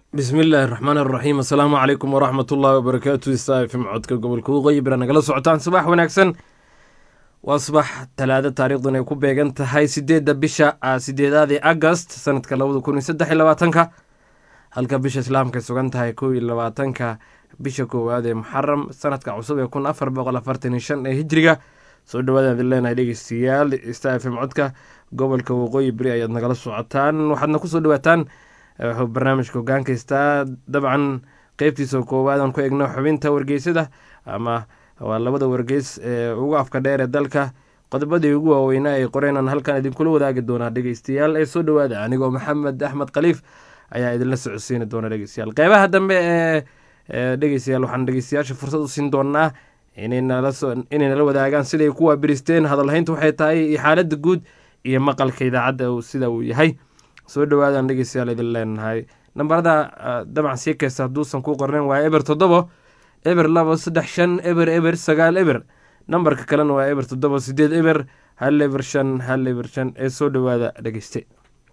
bismi illaahi raxmaan raxiim assalaamu calaykum waraxmat ullaahi wabarakaatu saafim codka gobolka waqooyi bira nagala socotaan subax wanaagsan waa subax talaado taariikhdan ay ku beegan tahay sideedda bisha sideedaadii agast sanadka labada kun iyo saddex iyo labaatanka halka bisha islaamka ay sugan tahay kow iyo labaatanka bisha koowaad ee muxaram sanadka cusub ee kun afar boqol afartan iyo shan ee hijriga soo dhawaadaan idin leenahay dhegeystayaal stafm codka gobolka waqooyi beri ayaad nagala socotaan waxaadna kusoo dhawaataan wuxuu barnaamijka hogaankaystaa dabcan qeybtiisa koowaad aan ku egno xubinta wargeysada ama waa labada wargeys ee ugu afka dheer ee dalka qodobadii ugu waaweynaa ay qoreenaan halkan idinkula wadaagi doonaa dhegeystayaal ee soo dhawaada anigoo maxamed axmed khaliif ayaa idinla socodsiini doona dhegeystayaal qeybaha dambe ee dhegeystayaal waxaan dhegeystayaasha fursad u siin doonaa inay nala wadaagaan siday ku waabiristeen hadalhaynta waxay tahay iyo xaalada guud iyo maqalka idaacadda sida uu yahay soo dhawaadaan dhegeystayaal idin leenahay nambarada dabcan sii kaysta hadduusan ku qornayn waa eber toddobo eber labo saddex shan eber eber sagaal eber nambarka kalena waa eber toddobo sideed eber hal eber shan hal eber shan ee soo dhawaada dhegeyste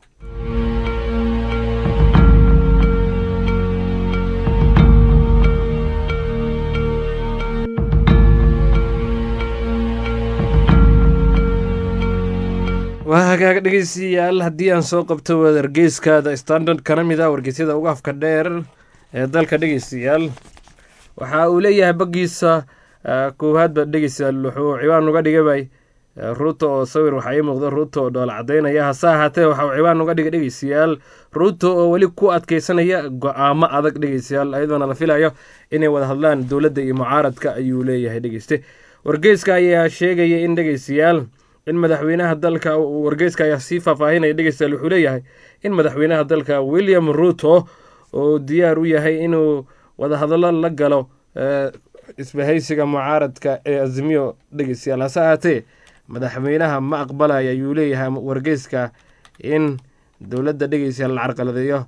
waa hagaag dhegeystayaal haddii aan soo qabto wargeyskaada standard kana mid a wargeysyada uga afka dheer ee dalka dhegeystayaal waxa uu leeyahay baggiisa koowaadba dhegeystayaal wuxuu ciwaan uga dhigabay ruuto oo sawir waxaa ii muuqda ruuto oo dhoola cadaynaya hase ahaatee waxa uu ciwaan uga dhigay dhegeystayaal ruuto oo weli ku adkeysanaya go-aamo adag dhegeystayaal ayadoona la filayo inay wada hadlaan dowladda iyo mucaaradka ayuu leeyahay dhegeyste wargeyska ayaa sheegaya in dhegeystayaal in madaxweynaha dalka wargeyska ayaa sii faahfaahinaya dhegeystayaal wuxuu leeyahay in madaxweynaha dalka william ruuto oo diyaar u yahay inuu wadahadallo la galo isbahaysiga mucaaradka ee azimiyo dhegeystayaal hase ahaatee madaxweynaha ma aqbalaya ayuu leeyahay wargeyska in dowladda dhegeystayaal la carqaladeeyo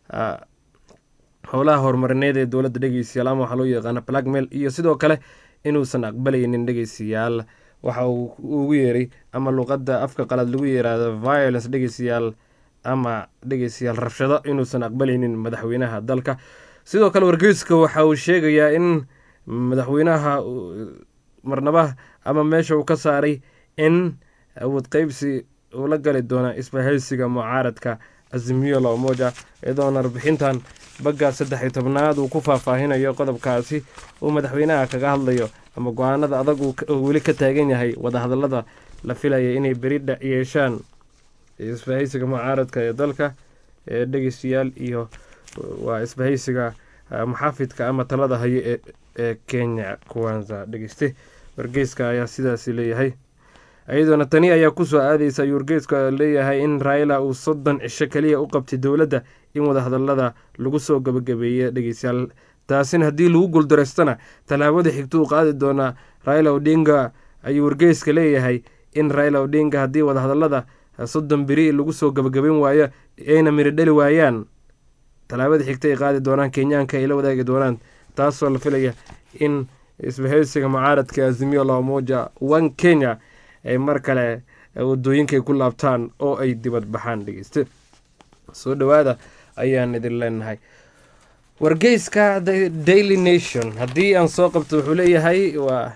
howlaha horumarineed ee dowladda dhegeystayaal ama waxaa loo yaqaana blackmail iyo sidoo kale inuusan aqbalaynin dhegeystayaal waxa uu ugu yeeray ama luqadda afka qalaad lagu yeeraado violence dhegeystayaal ama dhegeystayaal rabshado inuusan aqbalaynin madaxweynaha dalka sidoo kale wargeyska waxa uu sheegayaa in madaxweynaha marnaba ama meesha uu ka saaray in awood qeybsi uu la gali doono isbahaysiga mucaaradka azimiyo la umoja iyadoona warbixintan bagga saddex iyo tobnaad uu ku faahfaahinayo qodobkaasi uu madaxweynaha kaga hadlayo ama go-aanada adag uu weli ka taagan yahay wadahadalada la filaya inay beri yeeshaan isbahaysiga mucaaradka ee dalka ee dhegeystayaal iyo waa isbahaysiga muxaafidka ama talada hayo ee kenya kuwanza dhegeyste wargeyska ayaa sidaasi leeyahay iyadoona tani ayaa kusoo aadeysa ayuu wargeyska leeyahay in raila uu soddon cisho kaliya u qabtay dowladda in wadahadalada lagu soo gabagabeeya dhegeystayaal taasina haddii lagu guuldareystana tallaabada xigta uu qaadi doonaa raila odinga ayuu wargeyska leeyahay in raila odinga haddii wadahadalada soddon beri lagu soo gabagabeyn waayo ayna miri dhali waayaan tallaabada xigta ay qaadi doonaan kenyaanka ay la wadaagi doonaan taasoo la filaya in isbahaysiga mucaaradka azimiyo lamoja one kenya ay mar kale wadooyinkaay ku laabtaan oo ay dibad baxaan dhegeyste soo dhawaada ayaan idin leenahay wargeyska the daily nation haddii aan soo qabto wuxuu leeyahay waa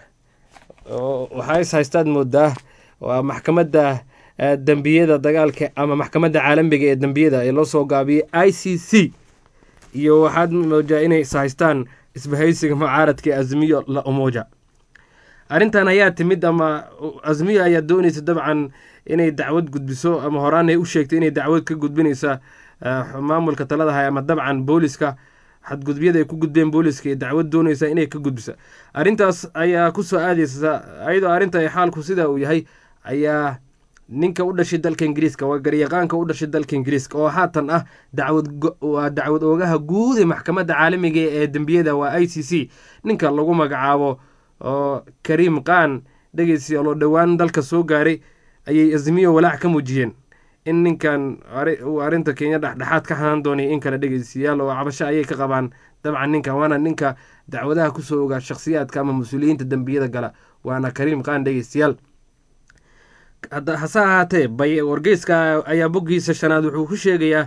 waxaa is haystaad moodaa waa maxkamadda dembiyada dagaalka ama maxkamadda caalamiga ee dembiyada ee loo soo gaabiyey i c c iyo waxaad moodaa inay is haystaan isbahaysiga mucaaradka azmiyo la umoja arrintan ayaa timid ama azmiyo ayaa doonaysa dabcan inay dacwad gudbiso ama horaan ay u sheegtay inay dacwad ka gudbinaysa maamulka taladahay ama dabcan booliska xadgudubyada ay ku gudbeen booliska ee dacwad doonaysa inay ka gudbisa arrintaas ayaa kusoo aadeysa ayadoo arrinta xaalku sidaa uu yahay ayaa ninka u dhashay dalka ingiriiska waa garyaqaanka u dhashay dalka ingiriiska oo haatan ah dacwad dacwad oogaha guud ee maxkamadda caalamiga ee dembiyada waa i c c ninka lagu magacaabo oo kariim qaan dhegeystayaal oo dhowaan dalka soo gaaray ayay azmiyo walaac ka muujiyeen in ninkan uu arrinta kenya dhexdhexaad ka hanaan doonay in kale dhegeystayaal oo cabasho ayay ka qabaan dabcan ninkan waana ninka dacwadaha kusoo ogaa shakhsiyaadka ama mas-uuliyiinta dembiyada gala waana kariim qaan dhegeystayaal hase ahaatee bay wargeyska ayaa boggiisa shanaad wuxuu ku sheegayaa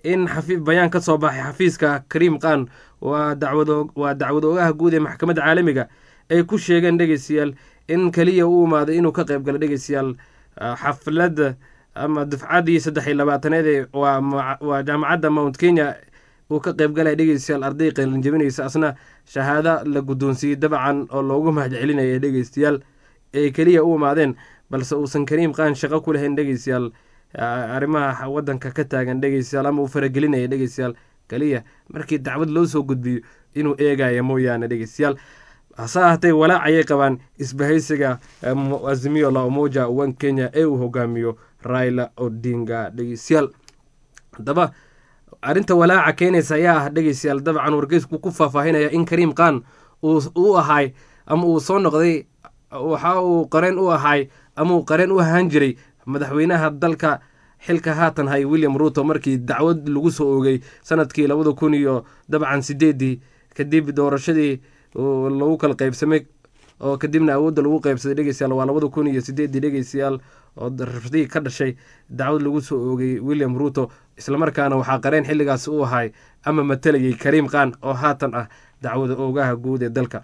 in bayaan ka soo baxay xafiiska kariim khan waa dacwawaa dacwad oogaha guud ee maxkamadda caalamiga ay ku sheegeen dhegeystayaal in keliya u imaaday inuu ka qayb galo dhegeystayaal xafladda ama dufcaddii saddex iyo labaataneed waa jaamacadda mount kenya uu ka qayb galaya dhegeystayaal arday qalinjabinaysa asna shahaado la guddoonsiiyey dabcan oo loogu mahadcelinaya dhegeystayaal ay keliya u imaadeen balse uusan kariim khan shaqo ku lahayn dhegeystayaal arrimaha wadanka ka taagan dhegeystayaal ama uu faragelinaya dhegeystayaal keliya markii dacwad loo soo gudbiyo inuu eegaya mooyaane dhegeystayaal hase ahatee walaac ayay qabaan isbahaysiga azimio la umoja one kenya ee uu hogaamiyo raila odinga dhegeystayaal haddaba arrinta walaaca keenaysa ayaa ah dhegeystayaal dabcan wargeysku ku faahfaahinaya in kariim khan uu ahaay ama uu soo noqday waxa uu qareen u ahaay ama uu qareen u ahaan jiray madaxweynaha dalka xilka haatan hay william ruto markii dacwad lagu soo oogay sanadkii labada kun iyo dabcan sideedii kadib doorashadii lagu kala qaybsamay oo kadibna awoodda lagu qaybsaday dhegeystayaal waa labada kun iyo sideedii dhegeystayaal oo rafdii ka dhashay dacwad lagu soo oogay william ruto islamarkaana waxaa qareen xilligaas u ahay ama matalayay kariim khan oo haatan ah dacwada oogaha guud ee dalka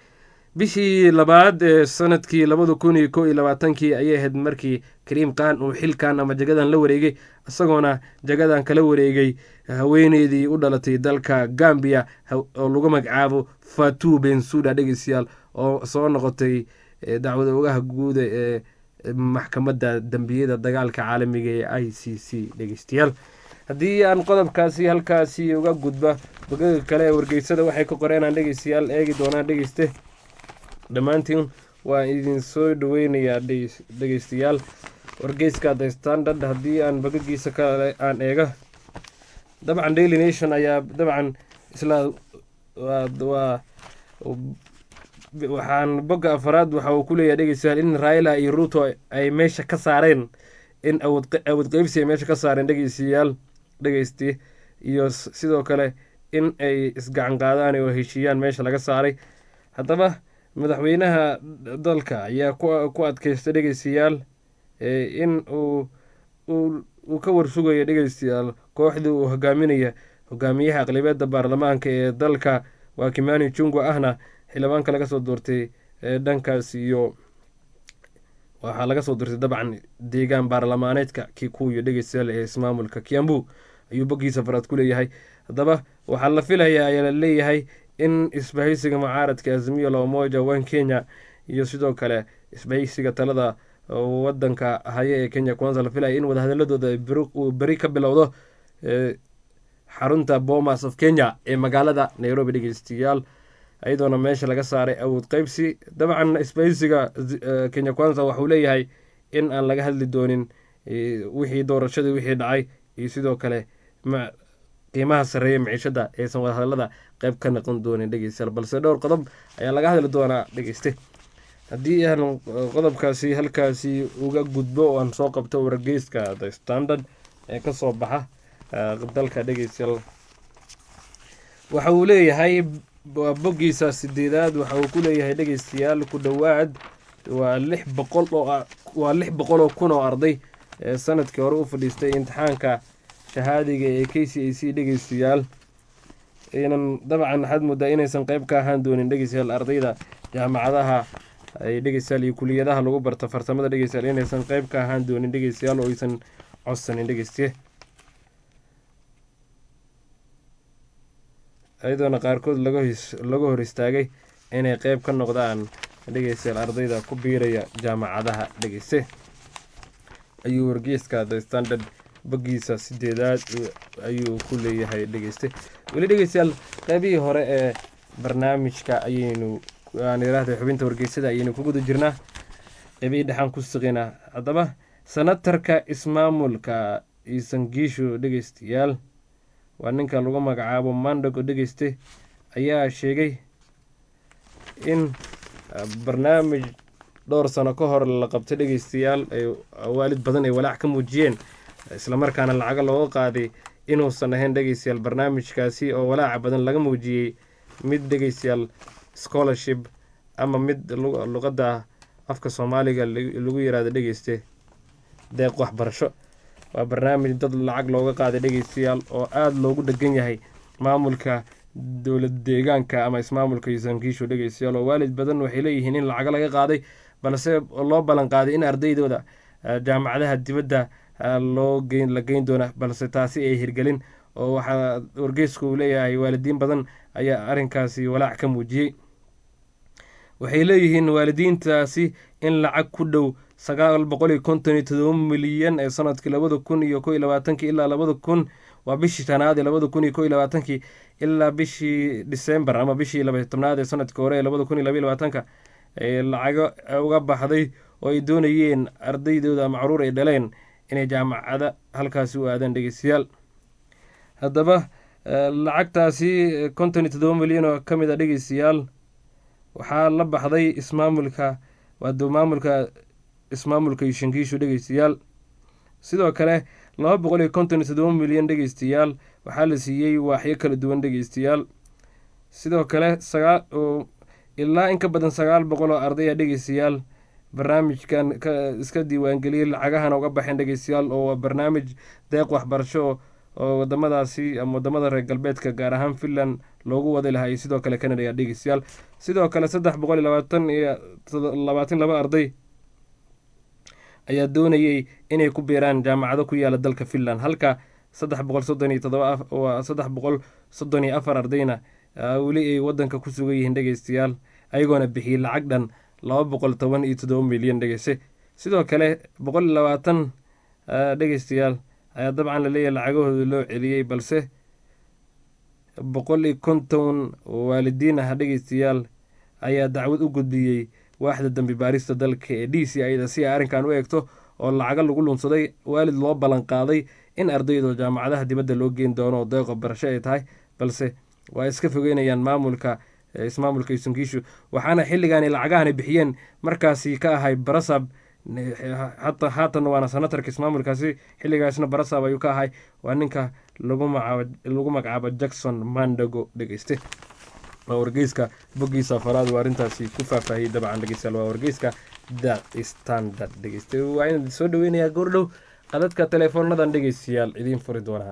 bishii labaad ee sanadkii labada kun iyo ko iyo labaatankii ayay ahayd markii kariim khan uu xilkan ama jagadan la wareegay isagoona jagadan kala wareegay haweeneydii u dhalatay dalka gambiya oo lagu magacaabo fatu bensuda dhegeystayaal oo soo noqotay dacwada ogaha guuda ee maxkamadda dembiyada dagaalka caalamiga ee i c c dhegeystayaal haddii aan qodobkaasi halkaasi uga gudba bogaga kale ee wargeysada waxay ka qoreenaan dhegeystayaal eegi doonaan dhegeyste dhammaantiin waa idin soo dhaweynayaa dhegeystayaal wargeyska the standard haddii aan bogagiisa kale aan eega dabcan daily nation ayaa dabcan isla waa waxaan bogga afaraad waxa uu ku leeyahay dhegeystayaal in raila iyo ruto ay meesha ka saareen in awood qeybsi ay meesha ka saareen dhegeystayaal dhegeysti iyo sidoo kale in ay isgacan qaadaan oo heshiiyaan meesha laga saaray haddaba madaxweynaha dalka ayaa ku adkeystay dhegeystayaal in uu uu ka warsugayo dhegeystayaal kooxdii uu hogaaminaya hogaamiyaha aqlibeedda baarlamaanka ee dalka waa kimani jungo ahna xildhibaanka laga soo doortay dhankaas iyo waxaa laga soo doortay dabcan deegaan baarlamaaneedka kikuyo dhegeystayaal ee ismaamulka kiambu ayuu boggiisa faraad ku leeyahay haddaba waxaa la filayaa ayaa la leeyahay in isbahaysiga mucaaradka azimiyo la umoja one kenya iyo sidoo kale isbahaysiga talada wadanka haya ee kenya kwanza la filaya in wadahadaladooda uu beri ka bilowdo xarunta bomas of kenya ee magaalada nairobi dhegeystayaal iyadoona meesha laga saaray awood qeybsi dabcan isbahaysiga kenya kwanza waxuu leeyahay in aan laga hadli doonin wixii doorashadii wixii dhacay iyo sidoo kale qiimaha sarreeya maciishada aysan wadahadalada qeyb ka noqon doonin dhegeystayaal balse dhowr qodob ayaa laga hadli doonaa dhegeyste haddii aan qodobkaasi halkaasi uga gudbo oo aan soo qabto wargeyska the standard ee kasoo baxa dalka dhegeystayaal waxa uu leeyahay boggiisa sideedaad waxa uu ku leeyahay dhegeystayaal ku dhowaad waa lix boqol oo waa lix boqol oo kun oo arday ee sanadkii hore u fadhiistay imtixaanka shahaadiga ee k c a c dhegeystayaal inan dabcan waxaad moodaa inaysan qeyb ka ahaan doonin dhegeystayaal ardayda jaamacadaha ay dhegeystayaal iyo kuliyadaha lagu barto farsamada dhegeystayaal inaysan qeyb ka ahaan doonin dhegeystayaal oo aysan codsanin dhegeystiye iyadoona qaarkood laga hor istaagay inay qeyb ka noqdaan dhegeystayaal ardayda ku biiraya jaamacadaha dhegeyste ayuu wargeyska the standard boggiisa sideedaad ayuu ku leeyahay dhegeyste weli dhegeystayaal qeybihii hore ee barnaamijka ayaynu aan yiraahday xubinta wargeysada ayaynu ku guda jirnaa qeybihii dhexaan ku siqinaa haddaba sanatarka ismaamulka isangiishu dhegeystayaal waa ninka lagu magacaabo mandago dhegeyste ayaa sheegay in barnaamij dhowr sano ka hor la qabtay dhegeystayaal ay waalid badan ay walaac ka muujiyeen islamarkaana lacago looga qaaday inuusan ahayn dhegeystayaal barnaamijkaasi oo walaaca badan laga muujiyey mid dhegeystayaal scholarship ama mid luqadda afka soomaaliga lagu yiraahdo dhegeyste deeq waxbarasho waa barnaamij dad lacag looga qaaday dhegeystayaal oo aada loogu dhegan yahay maamulka dowlad deegaanka ama ismaamulka yusankiishu dhegeystayaal oo waalid badan waxay leeyihiin in lacago laga qaaday balse loo ballan qaaday in ardaydooda jaamacadaha dibadda loo geyn la geyn doona balse taasi ay hirgelin oo waxaa wargeysku uu leeyahay waalidiin badan ayaa arrinkaasi walaac ka muujiyey waxay leeyihiin waalidiintaasi in lacag ku dhow sagaal boqol iyo konton iyo todoba milyan ee sanadkii labada kun iyo ko iyo labaatankii ilaa labada kun waa bishii shanaad ee labada kun iyo ko iyo labaatankii ilaa bishii december ama bishii laba tobnaad ee sanadkii hore ee labada kun iyo labaiyo labaatanka lacago uga baxday oo ay doonayeen ardaydooda ama caruur ay dhaleen inay jaamacada halkaasi u aadaan dhegeystayaal haddaba lacagtaasi konton iyo todoba milyan oo ka mid a dhegeystayaal waxaa la baxday ismaamulka waa maamulka ismaamulka yushankiishu dhegeystayaal sidoo kale laba boqol iyo konton iyo todoba milyan dhegeystayaal waxaa la siiyey waaxyo kala duwan dhegeystayaal sidoo kale sagaa ilaa in ka badan sagaal boqol oo ardaya dhegeystayaal barnaamijkan iska diiwaangeliyey lacagahana uga baxeen dhegeystayaal oo waa barnaamij deeq waxbarasho oo wadamadaasi ama wadamada reer galbeedka gaar ahaan finland loogu wadi lahaa iyo sidoo kale canada ayaa dhegeystayaal sidoo kale saddex boqol iyo labaatan iyo labaatan laba arday ayaa doonayey inay ku biiraan jaamacado ku yaala dalka finland halka saddex boqol soddon iyo todoba saddex boqol soddon iyo afar ardayna weli ay wadanka ku sugan yihiin dhegeystayaal ayagoona bixiyey lacag dhan laba boqol toban iyo todoba milyan dhegeyse sidoo kale boqol iyo labaatan dhegeystayaal ayaa dabcan laleeyahay lacagahooda loo celiyey balse boqol iyo konton waalidiin ah dhegeystayaal ayaa dacwad u gudbiyey waaxda dambi baarista dalka ee d c ida si ay arrinkan u eegto oo lacago lagu lunsaday waalid loo ballan qaaday in ardaydo jaamacadaha dibadda loo geyn doono oo deeqo barasho ay tahay balse waa iska fogeynayaan maamulka ismaamulka yusankiishu waxaana xilligaani lacagahani bixiyeen markaasi ka ahay barasab hata haatan waana sanatarka ismaamulkaasi xilligaasna barasab ayuu ka ahay waa ninka lagu magacaabo jackson mandago dhegeyste waa wargeyska boggiisa afaraad uu arrintaasi ku faahfaahiyey dabcan dhegeystayaal waa wargeyska the standard dhegeyste waa inaan soo dhaweynayaa goordhow qadadka teleefoonadan dhegeystayaal idiin furi doonaa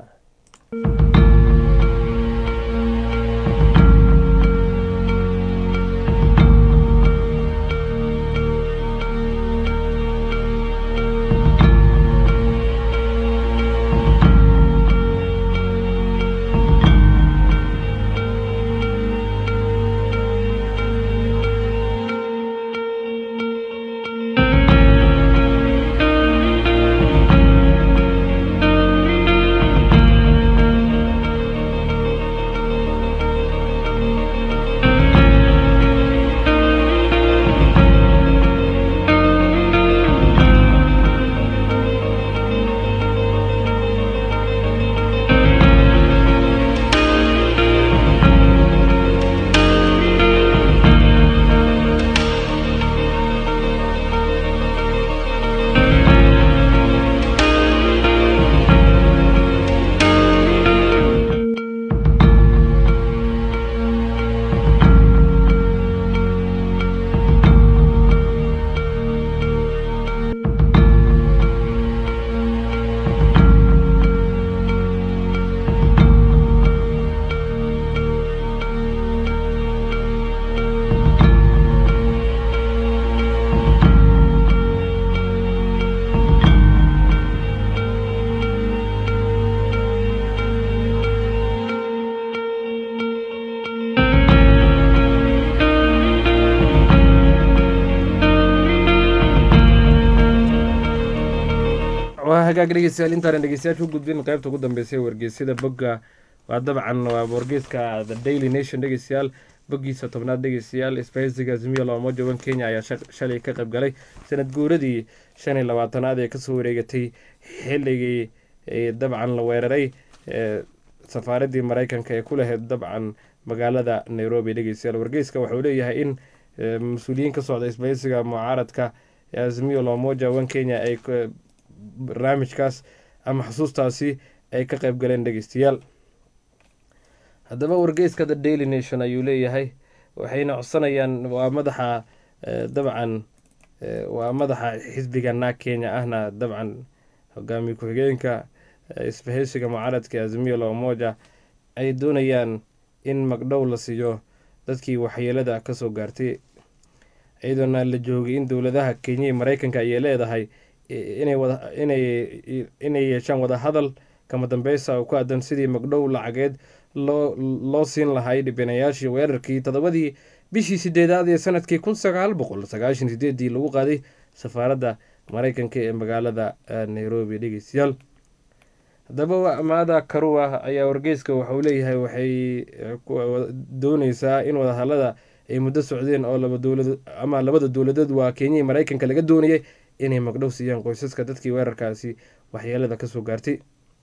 hagaag dhegeystayaal intaana dhegeystayaasha u gudbin qaybta ugu dambeysay wargeysyada bogga waa dabcan waa wargeyska the daily nation dhegeystayaal boggiisa tobnaad dhegeystayaal isbahaysiga azimiya looma joogan kenya ayaa shalay ka qayb galay sanad guuradii shan iyo labaatanaad ee kasoo wareegatay xilligii dabcan la weeraray safaaradii mareykanka ee ku lahayd dabcan magaalada nairobi dhegeystayaal wargeyska wuxuu leeyahay in mas-uuliyiin ka socda isbahaysiga mucaaradka azimiyo lomoja wan kenya ay barnaamijkaas ama xusuustaasi ay ka qayb galeen dhegeystayaal haddaba wargeyska the daily nation ayuu leeyahay waxayna codsanayaan waa madaxa dabcan waa madaxa xisbiga naag kenya ahna dabcan hogaamiye ku-xigeenka isbahaysiga mucaaradka azimiyo la umoja ay doonayaan in magdhow la siiyo dadkii waxyeelada kasoo gaartay iyadoona la joogay in dowladaha kenya iyo mareykanka ayay leedahay inay yeeshaan wadahadal kama dambeysa oo ku aadan sidii magdhow lacageed loo siin lahay dhibanayaashii weerarkii toddobadii bishii sideedaad ee sanadkii kun sagaal boqol sagaashan sideedii lagu qaaday safaaradda mareykanka ee magaalada nairobi dhegeystayaal haddaba maada karuwa ayaa wargeyska waxauu leeyahay waxay dooneysaa in wadahadalada ay muddo socdeen oo laba dowlad ama labada dowladood waa kenya iyo mareykanka laga doonayay inay magdhow siiyaan qoysaska dadkii weerarkaasi waxyeelada kasoo gaartay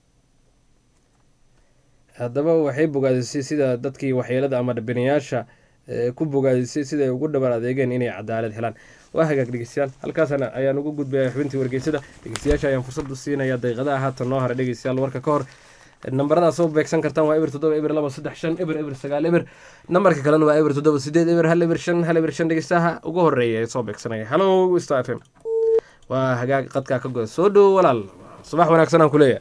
haddaba waxay bogaadisay sida dadkii waxyeelada ama dhibinayaasha ku bogaadisay siday ugu dhabar adeegeen inay cadaalad helaan waa hagaag dhegeystayaal halkaasna ayaan ugu gudbaya xubintii wargeysada dhegeystayaasha ayaan fursad u siinaya daqiiqadaha haatan noo haray dhegeystayaal warka ka hor nambaradaas soo beegsan kartaan waa eber toddoba eber laba saddex shan eber eber sagaal eber nambarka kalena waa eber toddoba sideed eber hal eber shan hal eber shan dhegeystaha ugu horeeya ee soo beegsanaya hallo star f m waa hagaag qadkaa ka goda soo dhowo walaal subax wanaagsan aan kuleeyahay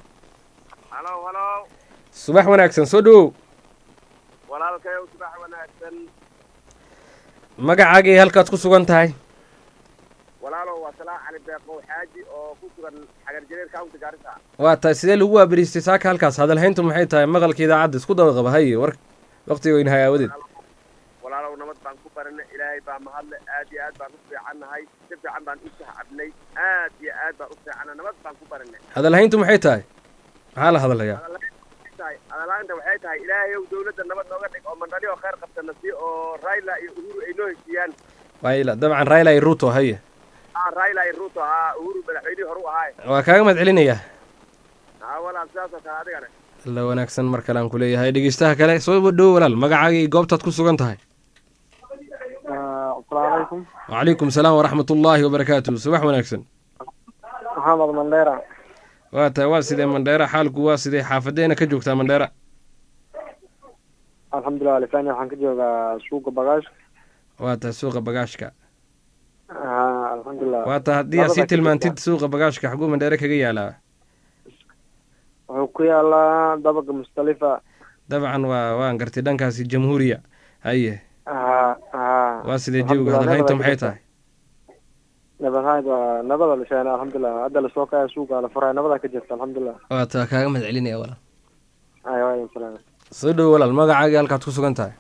subax wanaagsan soo dhowow walaalkayow subax wanaagsan magacaagii halkaad ku sugan tahay walaalow waa salaax cali beeqow xaaji oo ku sugan xagar jareer county gaarisa waa tahay sidee lagu waabariistay saaka halkaas hadalhayntu maxay tahay maqalka idaacadda isku daba qaba haye war waqtiga weynahay aawadeed walaalow nabad baan ku baranay ilaahay baa mahadle aad iyo aad baan u fiicannahay si fiican baan u sahcabnay aad iyo aad baan u fiicanna nabad baan ku baranay hadalhayntu maxay tahay maxaa la hadlayaa adalaanta waxay tahay ilaahay ow dawladda nabad nooga dhig oo mandhali oo khayr qabtana si oo raila iyo uhuru ay noo heshiiyaan wayla dabcan raila iyo ruto haye a raila iyo ruto haa uhuru madaxweynihii hore u ahaay waa kaaga mahad celinayaa haa walaal sidaasoo kale adigana alla wanaagsan mar kale aan ku leeyahay dhegeystaha kale soo dhowo walaal magacaaga iyo goobtaad ku sugan tahay asalaamu calaykum wacalaykum salaam waraxmat ullaahi wabarakaatu subax wanaagsan maxamed mandheera waa tahay waa sidee mandheera xaalku waa sidee xaafadeena ka joogtaa mandheera alxamdulilah alifani waxaan ka joogaa suuqa bagaashka waa tahay suuqa bagaashka ha alxamdulilah waa tahay haddii aad sii tilmaantid suuqa bagaashka xaguu mandheere kaga yaalaa wuxuu ku yaalaa dabaga mustalifa dabcan waa waan gartay dhankaasi jamhuuriya haye ha ha waa sidee jawiga hadalhayntu maxay tahay nabadhayd waa nabada la sheegay alxamdulilah hadda lasoo kaya suuqa la furay nabada ka jirta alxamdulilah waa taa kaaga mahad celinaya walaal ay waadan salaam soo dhowo walaal magacaagii halkaad ku sugan tahay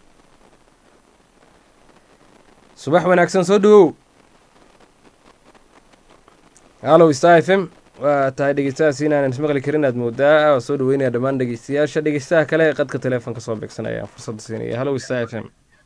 subax wanaagsan soo dhowow hallow star f m waa tahay dhegeystahaas inaanan ismaqli karin aad moodaa waa soo dhaweynaya dhammaan dhegeystayaasha dhegeystaha kale ee qadka teleefonka soo beegsanaya fursadda siinaya hallow star f m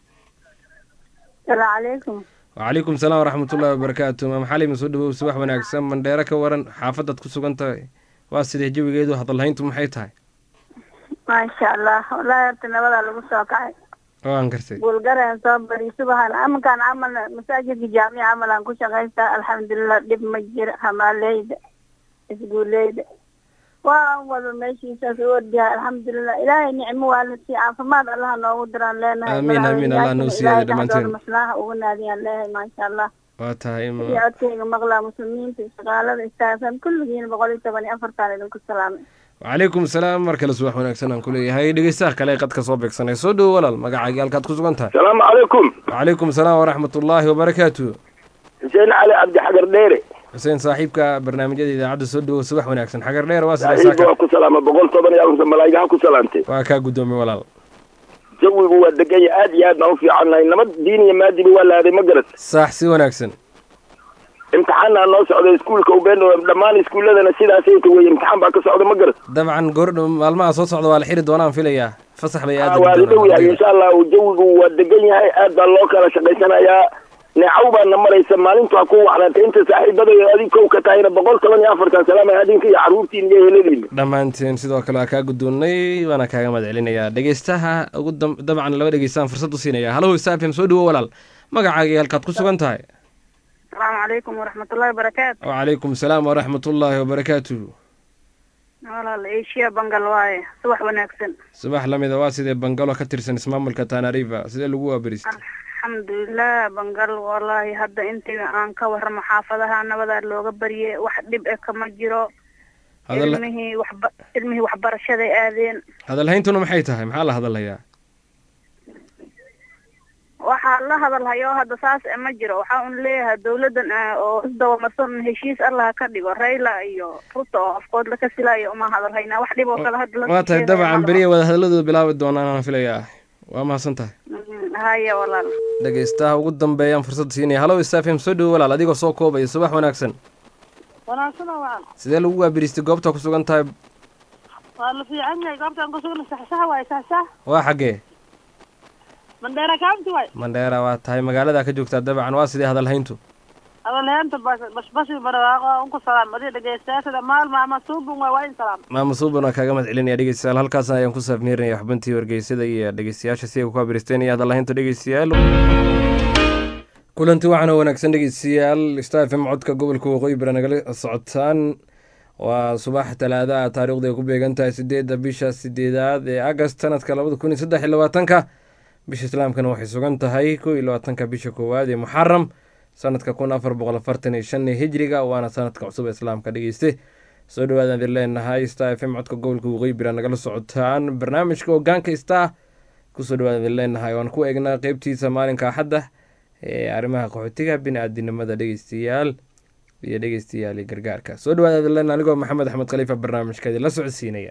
salaamu calaykum wacalaykum salaam waraxmatullahi wabarakaatu maam xalima soo dhawow subax wanaagsan mandheero ka waran xaafadaad ku sugan tahay waa sidee jawigeedu hadalhayntu maxay tahay maasha allah wallaahi horta nabadaa lagu soo kacay waan gartay buulgareen soo bari subaxan amankaan camal masaajidka jaamica camal aan ku shaqaystaa alxamdulilah dhib ma jira hamaaleyda isguuleyda waan wada meeshiisaas u ordiyaa alxamdulilah ilaahay nicmo waa la sii caafimaad allaha noogu diraan leenahay Amiin, amiin, Allah noo siiyay ilaahay dhammaanteen. dhexdooda maslaha ugu naadiyaan leeyahay maasha allah waa tahay ma- iyo codkayga maqlaa muslimiinta shaqaalada istaagsan kulligiin boqol iyo toban iyo afartaan idinku salaamay wacalaykum salaam mar kale subax wanaagsan aan ku leeyahay dhegeystaha kale ee qadka soo beegsanay soo dhowo walaal magacaagii halkaad ku sugan tahay salaamu calaykum wacalaykum salaam waraxmatullaahi wabarakaatu xuseen cali cabdi xagar dheere xuseen saaxiibka barnaamijyada idaacadda soo dhowo subax wanaagsan xagar dheer waa sidee saaxiibka saaka waa ku salaama boqol toban iyo afarta malaa'igaha ku salaamtay waa kaa guddoomay walaal jawigu waa degan yahay aad iyo aad baan u fiicannahay nabad diin iyo maadiba waa la aaday ma garat saax si wanaagsan imtixaanaa noo socda iskuulka ubeen dhammaan iskuulladana sidaasay ta weye imtixaan baa ka socda ma garat dabcan goordhow maalmaha soo socda waa la xiri doonaan filayaa fasax bay Ah, aada waa la dhow yahay insha allahu jawigu waa degan yahay aad baa loo kala shaqaysanayaa neecaw baana maraysa maalintu ha ku wacnaatay inta saaxiibada iyo adig kow ka tahayna boqol toban iyo afartan salaama adinka iyo carruurtiin iyo heladiina dhammaanteen sidoo kale waa kaa guddoonnay waana kaaga mahad celinayaa dhegeystaha ugu dam- dabcan laba dhegeystaan fursad u siinaya hallow saafim soo dhowo walaal magacaagii halkaad ku sugan tahay asalaamu calaykum waraxmatullahi wabarakaatu wacalaykum salaam waraxmatullaahi wabarakaatu walaal eeshiya bangal waaye subax wanaagsan subax lamida waa sidee bangalo ka tirsan ismaamulka tanariva sidee lagu waabaristay alxamdulilah bangal wallaahi hadda intii aan ka warramo xaafadaha nabadaa looga baryay wax dhib e kama jiro hadal ilmihii waxba ilmihii waxbarashaday aadeen hadalhayntuna maxay tahay maxaa la hadalhayaa waxaa la hadalhayo hadda saas e ma jiro waxaa un leeyahay dawladdan ah oo isdabamarsan heshiis allah ka dhigo rayla iyo ruto oo afkood laka silaayo uma hadalhaynaa wax dhib oo kale hadda la waa tahay dabcan beriya wada hadalladooda bilaabi doonaan aan filayaa waa mahadsan tahay haya walaal dhegeystaha ugu dambeeyaan fursad siinaya halow stafm soo dhowo walaal adigoo soo koobaya subax wanaagsan wanaagsan oo wacan sidee lagu waabiristay goobta ku sugan tahay waa la fiican yahay goobtaan ku sugna saxsax waaye saxsax waa xaggee mandheera county waay mandheera waa tahay magaalada ka joogtaa dabcan waa sidee hadalhayntu hadalheenta bashbashi barwaaqo unku salaam adiga dhegeystayaashada maalma ama suubun waay waa in salaam maama suuban waa kaaga mahad celinaya dhegeystayaal halkaasna ayaan ku saafmeerinaya xubintii wargeysada iyo dhegeystayaasha si ay ku wabiristeen iyo hadalhaynta dhegeystayaal kulanti waxaana wanaagsan dhegeystayaal star fm codka gobolka waqooyi bari nagala socotaan waa subax talaadaha taarikhdu ay ku beegan tahay sideedda bisha sideedaad ee agast sanadka labada kun iyo saddex iyo labaatanka bisha islaamkana waxay sugan tahay kow iyo labaatanka bisha koowaad ee muxaram sanadka kun afar boqol afartan iyo shan ee hijriga waana sanadka cusub ee islaamka dhegeyste soo dhawaadaan idin leenahay star f m codka gobolka waqooyi bira nagala socotaan barnaamijka hogaanka star kusoo dhawaadaan idin leenahay waan ku eegnaa qeybtiisa maalinka axadda ee arrimaha qaxootiga bini-aadinimada dhegeystayaal iyo dhegeystayaal iyo gargaarka soo dhawaada idin leenahay anigoo maxamed axmed khaliifa barnaamijka idin la socodsiinaya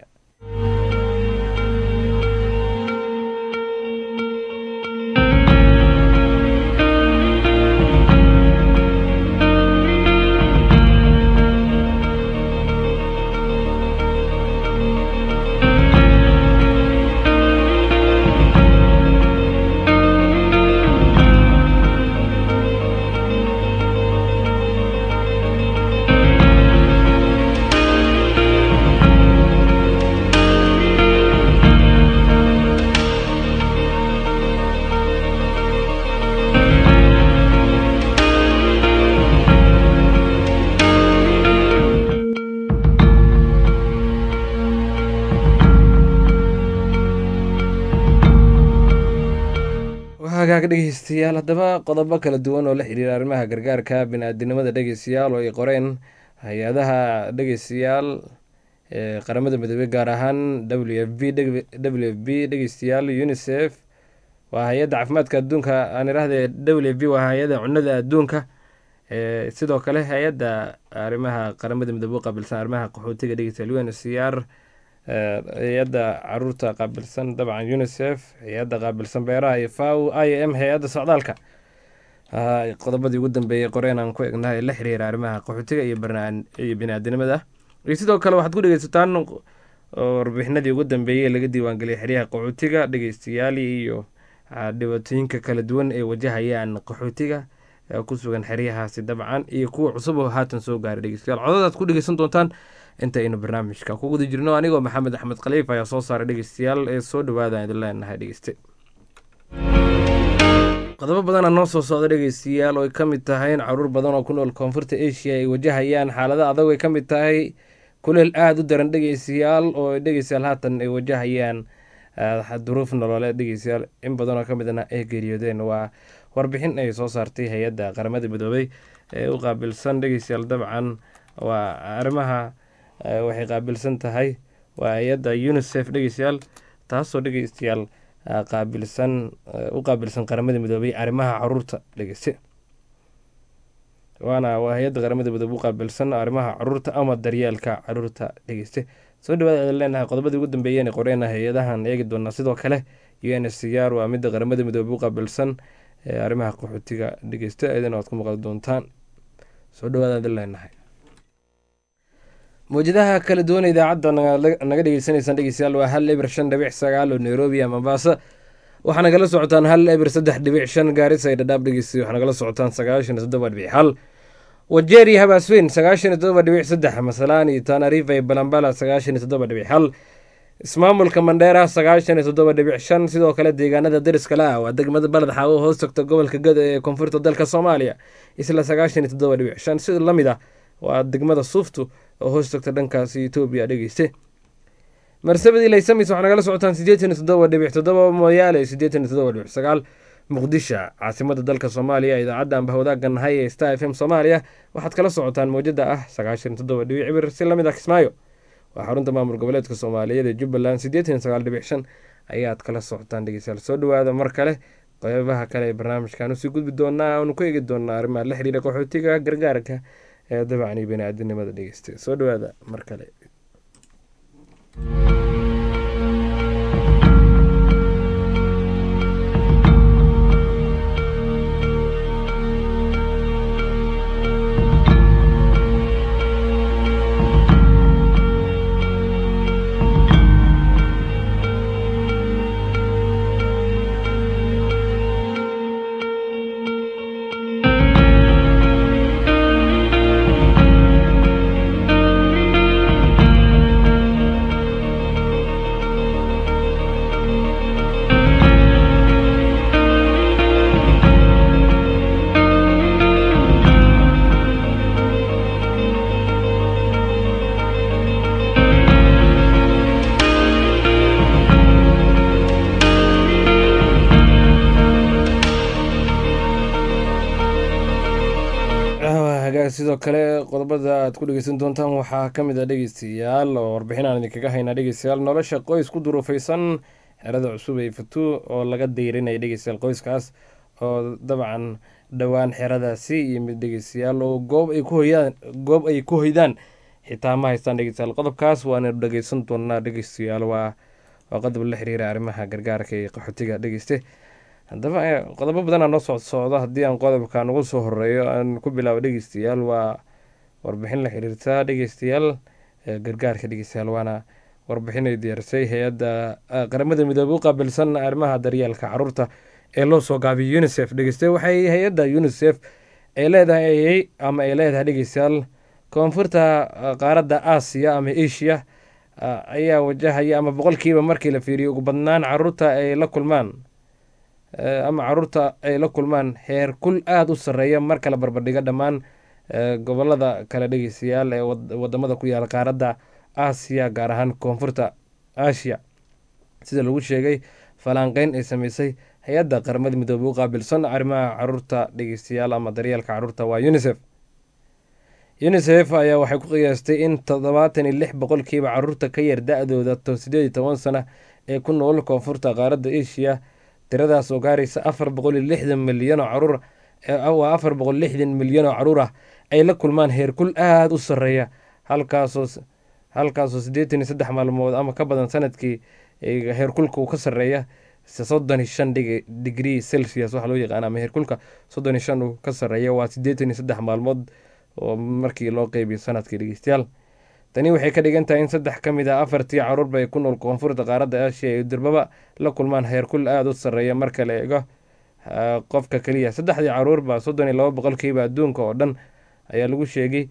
hagaag dhegeystayaal haddaba qodobo kala duwan oo la xiriira arrimaha gargaarka bini-aadinimada dhegeystayaal oo ay qoreen hay-adaha dhegeystayaal ee qaramada midoobey gaar ahaan w f b w f b dhegeystayaal unisef waa hay-adda caafimaadka adduunka aan irahdee w f b waa hay-adda cunada adduunka sidoo kale hay-adda arrimaha qaramada midoobe qaabilsan arrimaha qaxootiga dhegeystayaal un c r hay-adda caruurta qaabilsan dabcan unisef hay-adda qaabilsan beeraha iyo faw i m hay-adda socdaalka qodobadii ugu dambeeyey qoreen aan ku egnaha ee la xiriira arrimaha qaxootiga iyo bini-aadinimada iyo sidoo kale waxaad ku dhegeysataan warbixinadii ugu dambeeyey ee laga diiwaangeliyay xeryaha qaxootiga dhegeystayaal iyo dhibaatooyinka kala duwan ee wajahayaan qaxootiga ku sugan xeryahaasi dabcan iyo kuwa cusub oo haatan soo gaaray dhegeystayaal codadaad ku dhegeysan doontaan inta aynu barnaamijka ku guda jirno anigoo maxamed axmed khaliif ayaa soo saaray dhegeystayaal ee soo dhawaadaan idin leenahay dhegeyste qodobo badana noo soo socda dhegeystayaal oo ay ka mid tahay in caruur badan oo ku nool koonfurta asia ay wajahayaan xaalada adag ay ka mid tahay kuleel aada u daran dhegeystayaal oo dhegeystayaal haatan ay wajahayaan duruuf nololeed dhegeystayaal in badan oo ka midna ay geeriyoodeen waa warbixin ay soo saartay hay-adda qaramada midoobey ee u qaabilsan dhegeystayaal dabcan waa arrimaha waxay qaabilsan tahay waa hay-adda unisef dhegeystayaal taasoo dhegeystayaal qaabilsan u qaabilsan qaramada midoobey arrimaha caruurta dhegeyste waana waa hay-adda qaramada midoobe u qaabilsan arrimaha caruurta ama daryeelka caruurta dhegeyste soo dhawaada adan leenahay qodobadii ugu dambeeyeen qoreena hay-adahan eegi doonaa sidoo kale u n s c r waa midda qaramada midoobe u qaabilsan arrimaha qaxootiga dhegeyste ayadana waad ku maqli doontaan soo dhawaada adan leenahay mawjadaha kala duwan idaacadda naga dhegeysaneysaan dhegeystayaal waa hal eber shan dhibic sagaal oo nairobi a mombasa waxaa nagala socotaan hal eber saddex dhibic shan gaarisa ay dhadhaab dhegeysta waxaa nagala socotaan sagaashan iyo toddoba dhibic hal wajeeri habaasweyn sagaashan iyo toddoba dhibic saddex masalaan iyo tanarifa iyo balambala sagaashan iyo toddoba dhibic hal ismaamulka mandheera sagaashan iyo toddoba dhibic shan sidoo kale deegaanada dariskale ah waa degmada baled xaawo hoos tagta gobolka gado ee koonfurta dalka soomaaliya isla sagaashan iyo toddoba dhibic shan sida lamid ah waa degmada suuftu oo hoos tagta dhankaasi etoobiya dhegeyste marsabadii laysamis waxaa nagala socotaan siddeetan iyo toddoba dhibic toddoba mooyaale siddeetan iyo toddoba dhibic sagaal muqdisho caasimada dalka soomaaliya idaacadda anba wadaagga nahay ee star f m soomaaliya waxaad kala socotaan mowjada ah sagaashan iyo toddoba dhibic cibir si lamid ah kismaayo waa xarunta maamul goboleedka soomaaliyeed ee jubbaland siddeetan iyo sagaal dhibic shan ayaad kala socotaan dhegeystayaal soo dhawaada mar kale qeybaha kale ee barnaamijkan usii gudbi doonaa aanu ku eegi doonaa arrimaha la xiriira qaxootiga gargaarka ee dabcan iyo bani-aadinimada dhegeysta soo dhawaada mar kale hagaag sidoo kale qodobada aad ku dhegeysan doontaan waxaa ka mid ah dhegeystayaal oo warbixin aan idinkaga haynaa dhegeystayaal nolosha qoys ku duruufeysan xerada cusub ee fatu oo laga dayrinaya dhegeystayaal qoyskaas oo dabcan dhowaan xeradaasi iyo mid dhegeystayaal oo goob ay ku hoyaan goob ay ku hoydaan xitaa ma haystaan dhegeystayaal qodobkaas waana dhegeysan doonaa dhegeystayaal waa waa qodob la xiriira arrimaha gargaarka iyo qaxootiga dhegeyste haddaba qodobo badanaa noo socod socdo haddii aan qodobkan ugu soo horeeyo aan ku bilaabo dhegeystayaal waa warbixin la xiriirta dhegeystayaal gargaarka dhegeystayaal waana warbixin ay diyaarisay hay-adda qaramada midoobey u qaabilsan arrimaha daryeelka caruurta ee loo soo gaabiyay unisef dhegeyste waxay hay-adda unisef ay leedahay ama ay leedahay dhegeystayaal koonfurta qaaradda aasiya ama asia ayaa wajahaya ama boqolkiiba markii la fiiriyo ugu badnaan caruurta ay la kulmaan ama caruurta ay la kulmaan heer kul aada u sarreeya marka la barbardhigo dhammaan gobolada kale dhegeystayaal ee wadamada ku yaala qaaradda aasiya gaar ahaan koonfurta aasiya sida lagu sheegay falanqeyn ay sameysay hay-adda qaramada midoobey u qaabilsan arrimaha caruurta dhegeystayaal ama daryeelka caruurta waa unisef unisef ayaa waxay ku qiyaastay in toddobaatan iyo lix boqolkiiba caruurta ka yar da-dooda sideed iyo toban sana ee ku nool koonfurta qaaradda asia tiradaas oo gaaraysa afar boqol iyo lixdan milyan oo caruur waa afar boqol lixdan milyan oo caruur ah ay la kulmaan heerkul aada u sarreeya halkaasoo halkaasoo siddeetan iyo saddex maalmood ama ka badan sanadkii heerkulka uu ka sarreeya soddon iyo shan digrii celsius waxaa loo yaqaana ama heerkulka soddon iyo shan uu ka sarreeya waa siddeetan iyo saddex maalmood oo markii loo qeybiyo sanadkii dhegeystayaal tani waxay ka dhigan tahay in saddex ka mid ah afartii caruurba ay ku nool koonfurta qaaradda aasiya ay durbaba la kulmaan heerkul aada u sarreeya marka la eego qofka keliya saddexdii caruurba soddon iyo laba boqolkiiba adduunka oo dhan ayaa lagu sheegay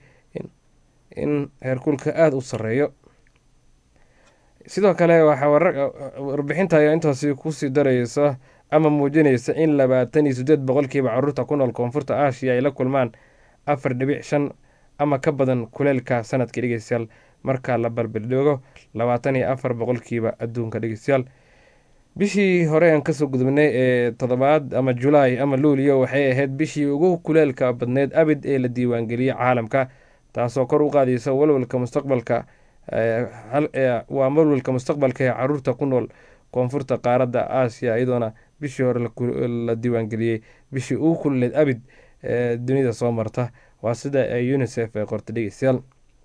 in heerkulka aada u sarreeyo sidoo kale waxaa warbixinta ayaa intaasi kusii dareysa ama muujinaysa in labaatan iyo siddeed boqolkiiba caruurta ku nool koonfurta aasiya ay la kulmaan afar dhibic shan ama ka badan kuleelka sanadkii dhegeystayaal marka la barbardhigo labaatan iyo afar boqolkiiba adduunka dhegeystayaal bishii hore aan kasoo gudubnay ee toddobaad ama julaay ama luuliyo waxay ahayd bishii ugu kuleelka badneyd abid ee la diiwaangeliyey caalamka taasoo kor u qaadaysa walwalka mustaqbalka waa walwalka mustaqbalka ee caruurta ku nool koonfurta qaaradda aasiya iyadoona bishii hore la diiwaangeliyey bishii ugu kululeed abid ee dunida soo marta waa sida ay unisef ay qorta dhegeystayaal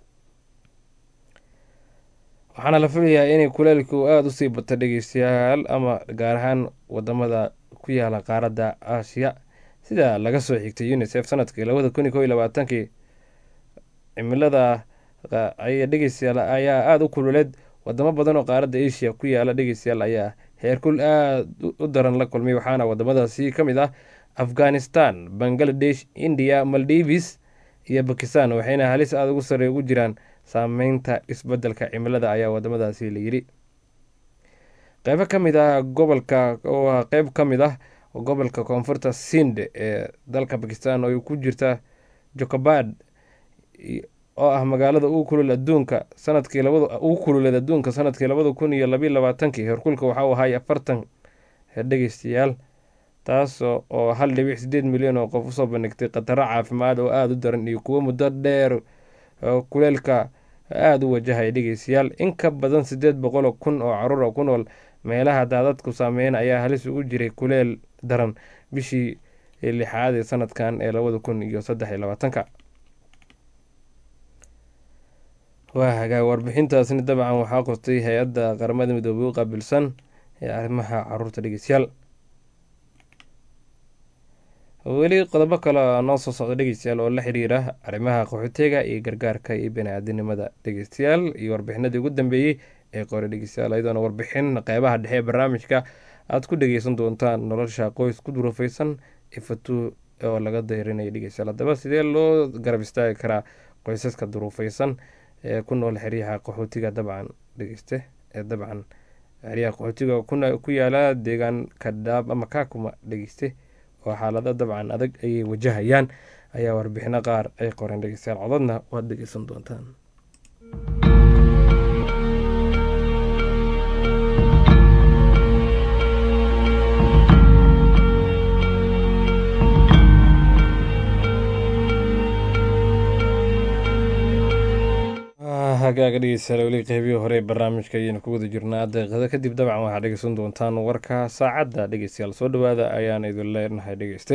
waxaana la filayaa inay kuleelku aada usii bato dhegeystayaal ama gaar ahaan wadamada ku yaala qaaradda aasiya sida laga soo xigtay unisef sanadkii labada kun iyo kow iyo labaatankii cimilada ay dhegeystayaal ayaa aada u kululeed wadamo badan oo qaaradda asia ku yaala dhegeystayaal ayaa heerkul aada u daran la kulmay waxaana wadamadaasi ka mid ah afghanistan bangladesh india maldives iyo bakistan waxayna halis aada ugu sarey ugu jiraan saameynta isbedelka cimilada ayaa wadamadaasi la yidhi qeybo ka mid ah gobolka oo qeyb ka mid ah gobolka koonfurta sind ee dalka bakistan oo ku jirta jokobad oo ah magaalada ugu kulul adduunka sanadkii labada ugu kululeed adduunka sanadkii labada kun iyo labayo labaatankii heerkulka waxa uu ahay afartan dhegeystayaal taas oo hal dhibic sideed milyan oo qof usoo bandhigtay khataro caafimaad oo aada u daran iyo kuwo muddo dheer kuleelka aada u wajahaya dhegeystayaal in ka badan siddeed boqol oo kun oo caruur oo ku nool meelaha daadadku saameyn ayaa halis ugu jiray kuleel daran bishii lixaad ee sanadkan ee labada kun iyo saddex iyo labaatanka waa hagaag warbixintaasni dabcan waxaa qostay hay-adda qaramada midoobay u qaabilsan ee arrimaha caruurta dhegeystayaal weli qodobo kale noo soo socda dhegeystayaal oo la xiriira arrimaha qaxootiga iyo gargaarka iyo bani-aadinimada dhegeystayaal iyo warbixinadii ugu dambeeyey ee qore dhegeystayaal ayadoona warbixin qeybaha dhexe ee barnaamijka aada ku dhegeysan doontaan nolosha qoys ku durufeysan ifatu oo laga dayrinaya dhegeystayaal haddaba sidee loo garab istaagi karaa qoysaska duruufeysan ee ku nool xeryaha qaxootiga dabcan dhegeyste ee dabcan xeryaha qaxootiga ku yaala deegaanka dhaab ama kaakuma dhegeyste oo xaalado dabcan adag ayay wajahayaan ayaa warbixino qaar ay qoreen dhegeystayaal codadna waad dhegeysan doontaan hagaaga dhegeystayaal weli qeybihii hore ee barnaamijka ayaynu ku wada jirnaa daqiiqado kadib dabcan waxaad dhegeysan doontaan warka saacadda dhegeystayaal soo dhawaada ayaan idin leenahay dhegeyste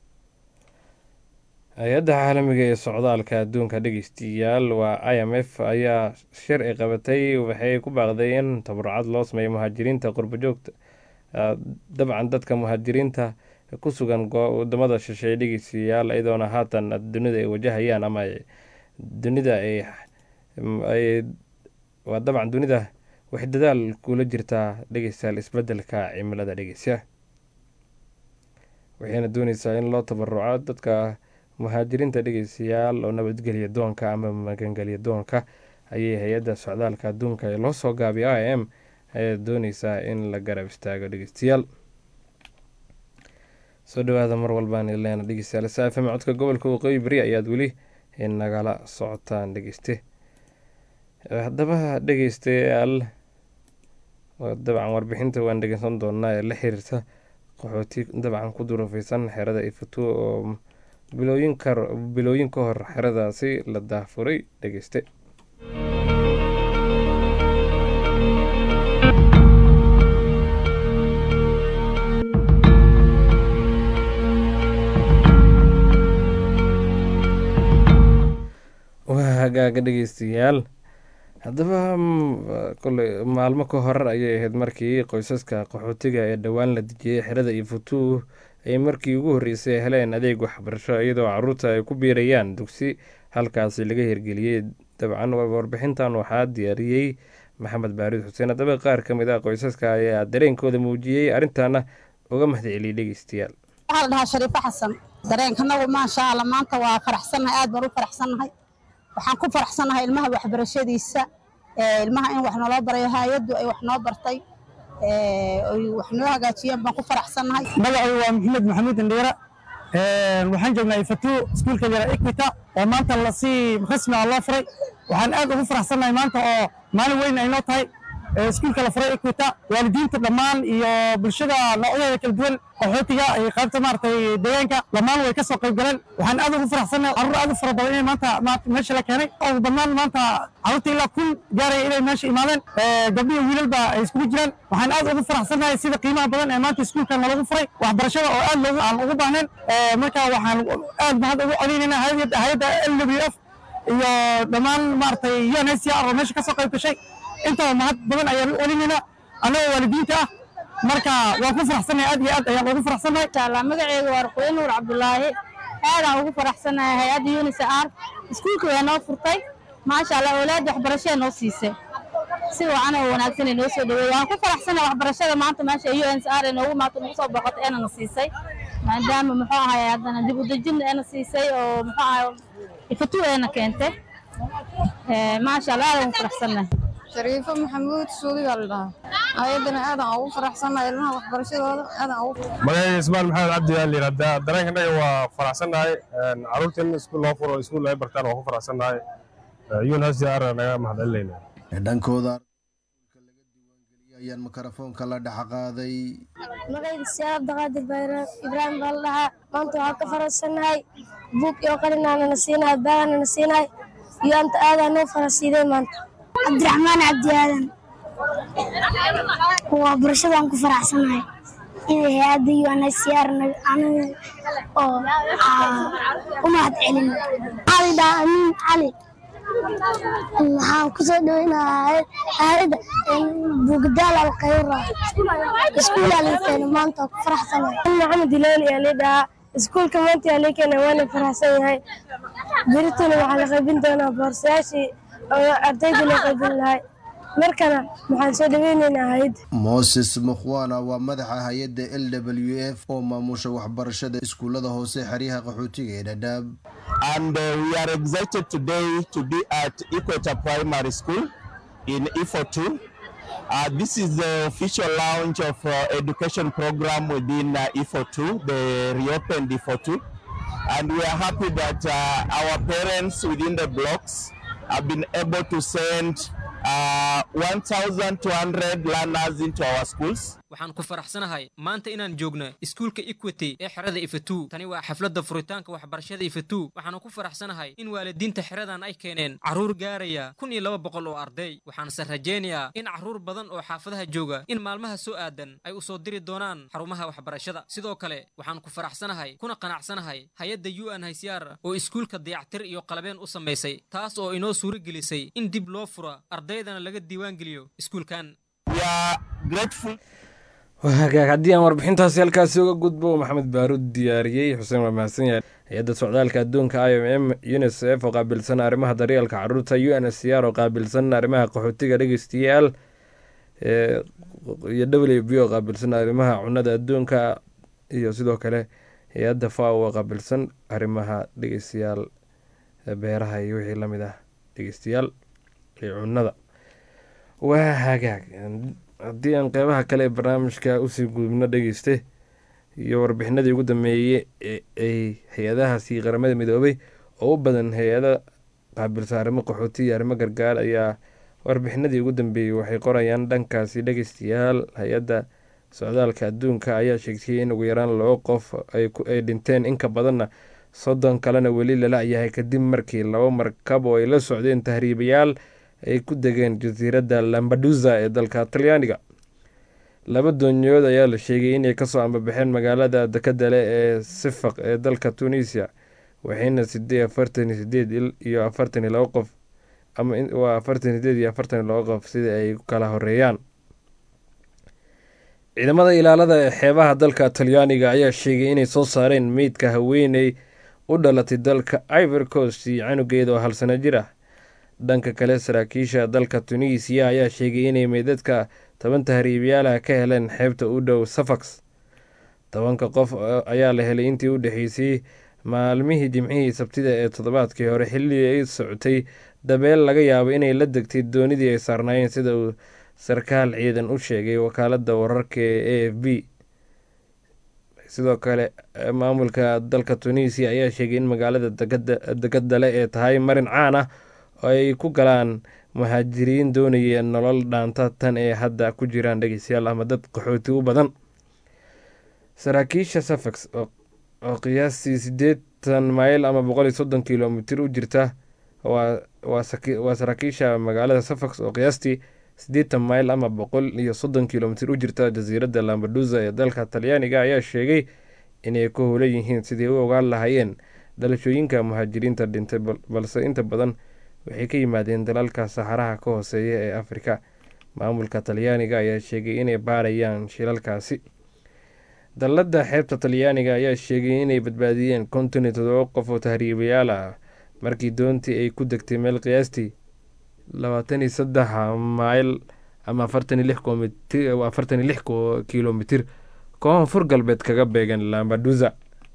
hay-adda caalamiga ee socdaalka adduunka dhegeystayaal waa i m f ayaa shir ay qabatay waxay ku baaqday in tabarucad loo sameeyo muhaajiriinta qurbajoogta dabcan dadka muhaajiriinta ku sugan wadamada shisheeye dhegeystayaal iyadoona haatan dunida ay wajahayaan ama dunida ay waa dabcan dunida waxay dadaal kula jirtaa dhegeystayaal isbedelka cimilada dhegeysa waxayna dooneysaa in loo tabaruco dadka muhaajiriinta dhegeystayaal oo nabadgelya doonka ama magangelya doonka ayay hay-adda socdaalka adduunka ee loo soo gaabiyo i m ayaa dooneysaa in la garab istaago dhegeystayaal soo dhawaada mar walbaan leena dhegeystayaal saafame codka gobolka waqooyi beri ayaad weli nagala socotaan dhegeyste haddaba dhegeystayaal dabcan warbixinta waan dhegeysan doonaa ee la xiriirta qaxooti dabcan ku durufeysan xerada ifatu oo bilooyin ka bilooyin ka hor xeradaasi la daafuray dhegeyste waa hagaaga dhegeystayaal haddaba kole maalmo ka hor ayay ahayd markii qoysaska qaxootiga ee dhowaan la dejiyey xerada iyo futuu ay markii ugu horreysay heleen adeeg waxbarasho iyadoo caruurta ay ku biirayaan dugsi halkaasi laga hirgeliyey dabcan warbixintan waxaa diyaariyey maxamed baarid xuseen haddaba qaar ka mid ah qoysaska ayaa dareenkooda muujiyey arrintaana uga mahadceliyey dhegeystayaal waxaa la dhahaa shariifo xasan dareenkanagu maasha alla maanta waa faraxsannahay aad baan u faraxsannahay waxaan ku faraxsannahay ilmaha waxbarashadiisa ilmaha in wax naloo barayo hay-addu ay wax noo bartay ay wax noo hagaajiyeen baan ku faraxsannahay magacaygu waa maxamed maxamuud indhiira waxaan joognaa ifatu iskuulka yara equita oo maanta lasii rasmi ah loo furay waxaan aad ugu faraxsannahay maanta oo maalin weyn ay noo tahay iskuulka la furay equita waalidiinta dhammaan iyo bulshada noocyadeeda kala duwan qaxootiga iyo qaybta maaragtay deegaanka dhammaan way ka soo qayb galeen waxaan aad ugu faraxsannahay carruur aad u fara badan inay maanta meesha la keenay ugu badnaan maanta carruurta ilaa kun gaaraya inay meesha imaadeen gabdhiyo wiilalba ay iskugu jiraan waxaan aad ugu faraxsannahay sida qiimaha badan ee maanta iskuulkan nalagu furay waxbarashada oo aad loogu aan ugu baahnayn marka waxaan aad mahad ugu celinaynaa hayadda l w f iyo dhammaan maaragtay unhcr oo meesha ka soo qayb gashay intaba mahad badan ayaan u celinaynaa annagoo waalidiinta ah marka waan ku faraxsannahay aad iyo aad ayaan ugu faraxsannahay inshallah magaceyga waa ruqoye nuur cabdulaahi aadaan ugu faraxsannahay hay-adda unisar iskuulka waa noo furtay maasha allah awlaadda waxbarashada noo siisay si wacan oo wanaagsan ay noo soo dhaweeyey waan ku faraxsannahay waxbarashada maanta meesha unsr ee noogu maanta nagu soo boqotay eena na siisay maadaama muxuu ahay haddana dib u dejin eena siisay oo muxuu ahay ifatu eena keentay maasha allah aadaan ugu faraxsannahay shariifo maxamuud suudi baa la dhahaa ayaddana aadaan ugu faraxsannahay ilmaha waxbarashadooda aadaan ugu magacayga ismaan maxamed cabdi aa layidhahdaa dareenkanaga waa faraxsannahay carruurta in iskuul loo furo iskuul ay bartaan waa ku faraxsannahay unhcr naga mahadcelinayna dhankooda ayaan makarafoonka la dhex qaaday magacayga siyaad abdiqaadir bayraam ibraahim baa la dhahaa maanta waxaan ka faraxsannahay buug iyo qalinaana na siinahay baagana na siinahay iyo anta aadaa noo farasiiday maanta cabdiraxmaan cabdi aadan waa barashadaan ku faraxsanahay inay hay-adda UNHCR aniga oo u mahad celin cali dhaa amiin cali waxaan kusoo dhaweynayaa hay-adda bugdaal alkhayra iskuul alikeena maanta ku faraxsanahay maxamed ilaali yaa lidhahaa iskuulka maanta yaa likeena waana faraxsan yahay beritana waxaa la qaybin doonaa boorsayaashii oo ardayda la qaybin lahay markana waxaan soo dhaweyneynaa hay-adda moses mukhwana waa madaxa hay-adda l w f oo maamusha waxbarashada iskuullada hoose xeryaha qaxootiga ee dhadhaab and uh, we are excited today to be at Equator Primary School in Ifo2. Uh, this is the official launch of uh, education program within uh, Ifo2, the reopened Ifo2. And we are happy that uh, our parents within the blocks have been able to send uh, 1,200 learners into our schools. waxaan ku faraxsanahay maanta inaan joogno iskuulka equity ee xerada ifatu tani waa xafladda furitaanka waxbarashada ifatu waxaanu ku faraxsanahay in waalidiinta xeradan ay keeneen carruur gaaraya kun iyo laba boqol oo arday waxaanse rajaynayaa in carruur badan oo xaafadaha jooga in maalmaha soo aadan ay u soo diri doonaan xarumaha waxbarashada sidoo kale waxaan ku faraxsanahay kuna qanacsanahay hay-adda u n hcr oo iskuulka dayactir iyo qalabeen u samaysay taas oo inoo suuro gelisay in dib loo furo ardaydana laga diiwaangeliyo iskuulkan waa hagaag haddii aan warbixintaasi halkaasi uga gudbo maxamed baaruud diyaariyey xuseen waa mahadsan yahay hay-adda socdaalka adduunka i m m unisef oo qaabilsan arrimaha daryeelka caruurta u n s c r oo qaabilsan arrimaha qaxootiga dhegeystayaal iyo w b oo qaabilsan arrimaha cunada adduunka iyo sidoo kale hay-adda faw oo qaabilsan arrimaha dhegeystayaal beeraha iyo wixii lamid ah dhegeystayaal iyo cunada waa hagaag haddii aan qeybaha kale ee barnaamijka usii gudubno dhegeyste iyo warbixinadii ugu dambeeyey ay hay-adahaasi qaramada midoobay oo u badan hay-ada qaabilsan arrimo qaxooti iyo arrimo gargaar ayaa warbixinadii ugu dambeeyey waxay qorayaan dhankaasi dhegeystayaal hay-adda socdaalka adduunka ayaa sheegtay in ugu yaraan labo qof ay dhinteen inka badanna soddon kalena weli lala yahay kadib markii labo markab oo ay la socdeen tahriibayaal ay ku degeen jasiiradda lambadusa ee dalka talyaaniga laba doonyood ayaa la sheegay inay kasoo ambabaxeen magaalada dekadale ee sifaq ee dalka tunisia waxayna sidee afartan iyo sideed iyo afartan iyo labo qof ama waa afartan iyo sideed iyo afartan iyo labo qof sida ay kala horeeyaan ciidamada ilaalada ee xeebaha dalka talyaaniga ayaa sheegay inay soo saareen meydka haweeney u dhalatay dalka ivor coast iyo canugeeda oo hal sano jir ah dhanka kale saraakiisha dalka tunisiya ayaa sheegay inay meydadka toban tahriibayaalaha ka heleen xeebta u dhow safax tobanka qof ayaa la helay intii u dhexeysay maalmihii jimcihii sabtida ee toddobaadkii hore xilligii ay socotay dabeel laga yaabo inay la degtay doonidii ay saarnaayeen sida uu sarkaal ciidan u sheegay wakaalada wararka ee a f b sidoo kale maamulka dalka tunisiya ayaa sheegay in magaalada degadale ee tahay marin caan ah oo ay ku galaan muhaajiriin doonaya nolol dhaanta tan ee hadda ku jiraan dhegeystayaal ama dad qaxooti u badan saraakiisha safax oo qiyaastii siddeetan mayl ama boqol iyo soddon kilomitir u jirta waa saraakiisha magaalada safax oo qiyaastii siddeetan mayl ama boqol iyo soddon kilomitir u jirta jasiiradda lambadusa ee dalka talyaaniga ayaa sheegay inay ku howlan yihiin sidii u ogaan lahaayeen dhalashooyinka muhaajiriinta dhintay balse inta badan waxay ka yimaadeen dalalka saxaraha ka hooseeya ee afrika maamulka talyaaniga ayaa sheegay inay baarayaan shilalkaasi dalladda xeebta talyaaniga ayaa sheegay inay badbaadiyeen konton iyo todoba qof oo tahriibayaal ah markii doontii ay ku degtay meel qiyaastii labaatan iyo saddex mayl ama afartan iyo lix afartan iyo lix kilomitir koonfur galbeed kaga beegan lambadusa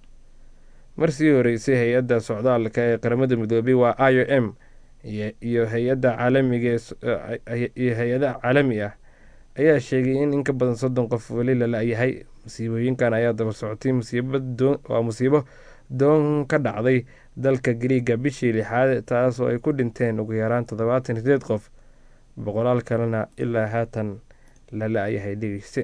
marsii horeysay hay-adda socdaalka ee qaramada midoobay waa i o m iyo hay-adda caalamiga iyo hay-ada caalami ah ayaa sheegay in in ka badan soddon qof weli lala-yahay musiibooyinkan ayaa daba socotay waa musiibo doon ka dhacday dalka griiga bishii lixaad taas oo ay ku dhinteen ugu yaraan toddobaatan iyo sideed qof boqolaal kalena ilaa haatan lala-yahay dhegeyste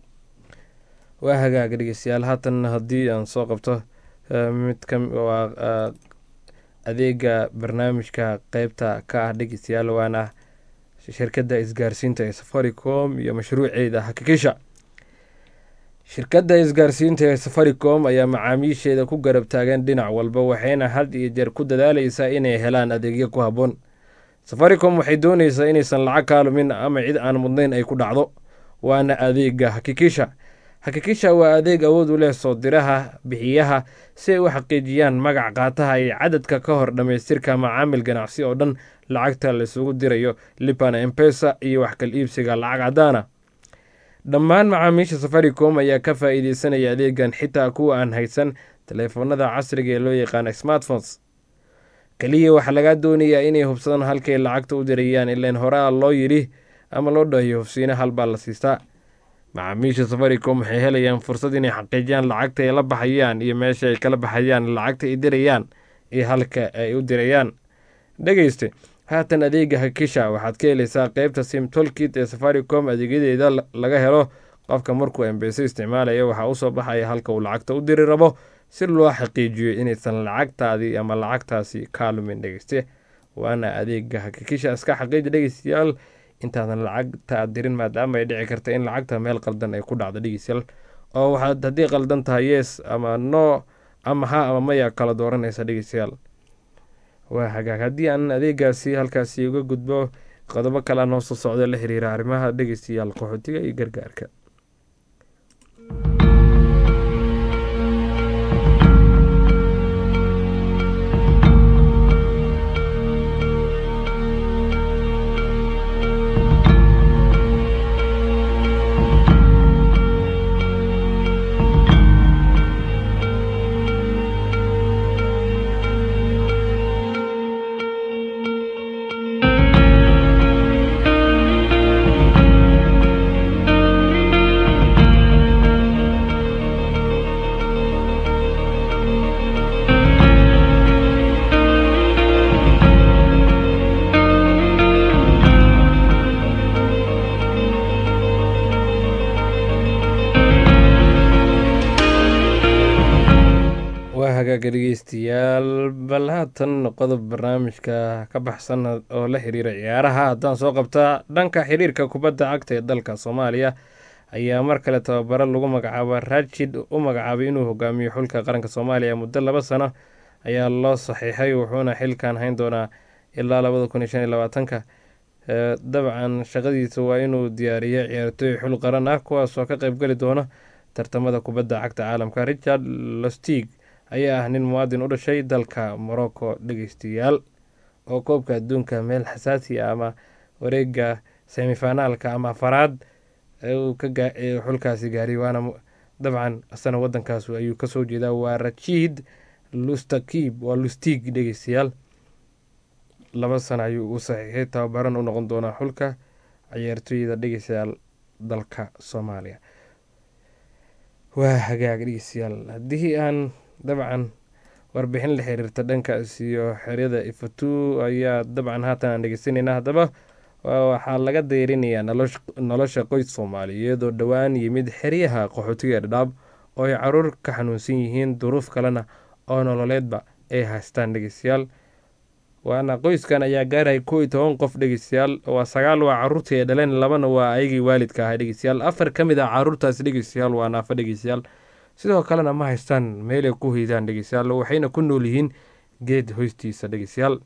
waa hagaaga dhegeystayaal haatan haddii aan soo qabto mid ka waa adeega barnaamijka qeybta ka ah dhegeystayaal waana shirkadda isgaarsiinta ee safaricom iyo mashruuceeda hakikisha shirkadda isgaarsiinta ee safaricom ayaa macaamiisheeda ku garab taagan dhinac walba waxayna had iyo jeer ku dadaaleysaa inay helaan adeegyo ku habboon safaricom waxay dooneysaa inaysan lacag kaalumin ama cid aan mudnayn ay ku dhacdo waana adeega hakikisha hakikisha waa adeeg awood u leh soo diraha bixiyaha si ay u xaqiijiyaan magac qaataha iyo cadadka ka hor dhammaystirka macaamil ganacsi oo dhan lacagta laisugu dirayo libana embesa iyo wax kal iibsiga lacag caddaana dhammaan macaamiisha safaricom ayaa ka faa'iideysanaya adeegan xitaa kuwa aan haysan taleefanada casriga ee loo yaqaana smartphones keliya waxaa lagaa doonayaa inay hubsadaan halkay lacagta u dirayaan ilaan horaa loo yidhi ama loo dhahiyo hufsiina halbaa la siistaa macaamiisha safaricom waxay helayaan fursad inay xaqiijiyaan lacagta ay la baxayaan iyo meesha ay kala baxayaan lacagta ay dirayaan iyo halka ay u dirayaan dhegeyste haatan adeega hakisha waxaad ka helaysaa qeybta sim tolkit ee safaricom adeegyadeeda laga helo qofka markuu embese isticmaalaya waxaa usoo baxaya halka uu lacagta u diri rabo si loo xaqiijiyo inaysan lacagtaadii ama lacagtaasi kaalumin dhegeyste waana adeega hakikisha iska xaqiiji dhegeystayaal intaadan lacagta aad dirin maadaama ay dhici karta in lacagta meel qaldan ay ku dhacdo dhegeystayaal oo waxaad haddii qaldan tahay yes ama no ama ha ama maya kala dooranaysa dhegeystayaal waa hagaag haddii aan adeegaasi halkaasi uga gudbo qodobo kale noo soo socdo la xiriira arrimaha dhegeystayaal qaxootiga iyo gargaarka waa hagaaga dhegeystayaal bal haatan qodob barnaamijka ka baxsan oo la xiriira ciyaaraha haddaan soo qabtaa dhanka xiriirka kubadda cagta ee dalka soomaaliya ayaa mar kale tababaro lagu magacaaba rajid u magacaabay inuu hogaamiyo xulka qaranka soomaaliya muddo laba sano ayaa loo saxiixay wuxuuna xilkan hayn doonaa ilaa labada kun iyo shan iyo labaatanka dabcan shaqadiisa waa inuu diyaariyo ciyaartooy xul qaran ah kuwaasoo ka qeybgeli doona tartamada kubadda cagta caalamka richard lostig ayaa ah nin muwaadin u dhashay dalka morocco dhegeystayaal oo koobka adduunka meel xasaasi ah ama wareega semifinaalka ama afaraad uu ka xulkaasi gaariy waana dabcan asana wadankaas ayuu kasoo jeedaa waa rashid lustakib waa lustig dhegeystayaal laba sano ayuu u saxiixay tababaran u noqon doonaa xulka ciyaartooyda dhegeystayaal dalka soomaaliya waa hagaag dhegeystayaal haddii aan dabcan warbixin la xiriirta dhankaas iyo xeryada ifatu ayaa dabcan haatan aan dhegeysanayna haddaba waxaa laga deyrinayaa nolosha qoys soomaaliyeed oo dhowaan yimid xeryaha qaxootiga dhadhaab oo ay caruur ka xanuunsan yihiin duruuf kalena oo nololeedba ay haystaan dhegeystayaal waana qoyskan ayaa gaaraya kow iyo toban qof dhegeystayaal waa sagaal waa caruurtii ay dhaleen labana waa ayagii waalidka ahaa dhegeystayaal afar ka mid ah caruurtaas dhegeystayaal waa naafa dhegeystayaal sidoo kalena ma haystaan meelay ku hoydaan dhegeystayaal waxayna ku nool yihiin geed hoystiisa dhegeystayaal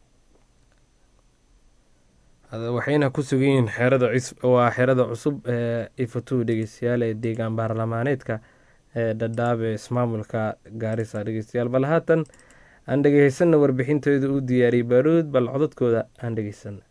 waxayna ku sugan yihiin xerada waa xerada cusub ee ifatu dhegeystayaal ee deegaan baarlamaaneedka ee dhadhaab ee ismaamulka gaarisa dhegeystayaal bal haatan aan dhegeysana warbixintooda u diyaariyay baaruud bal codadkooda aan dhegeysana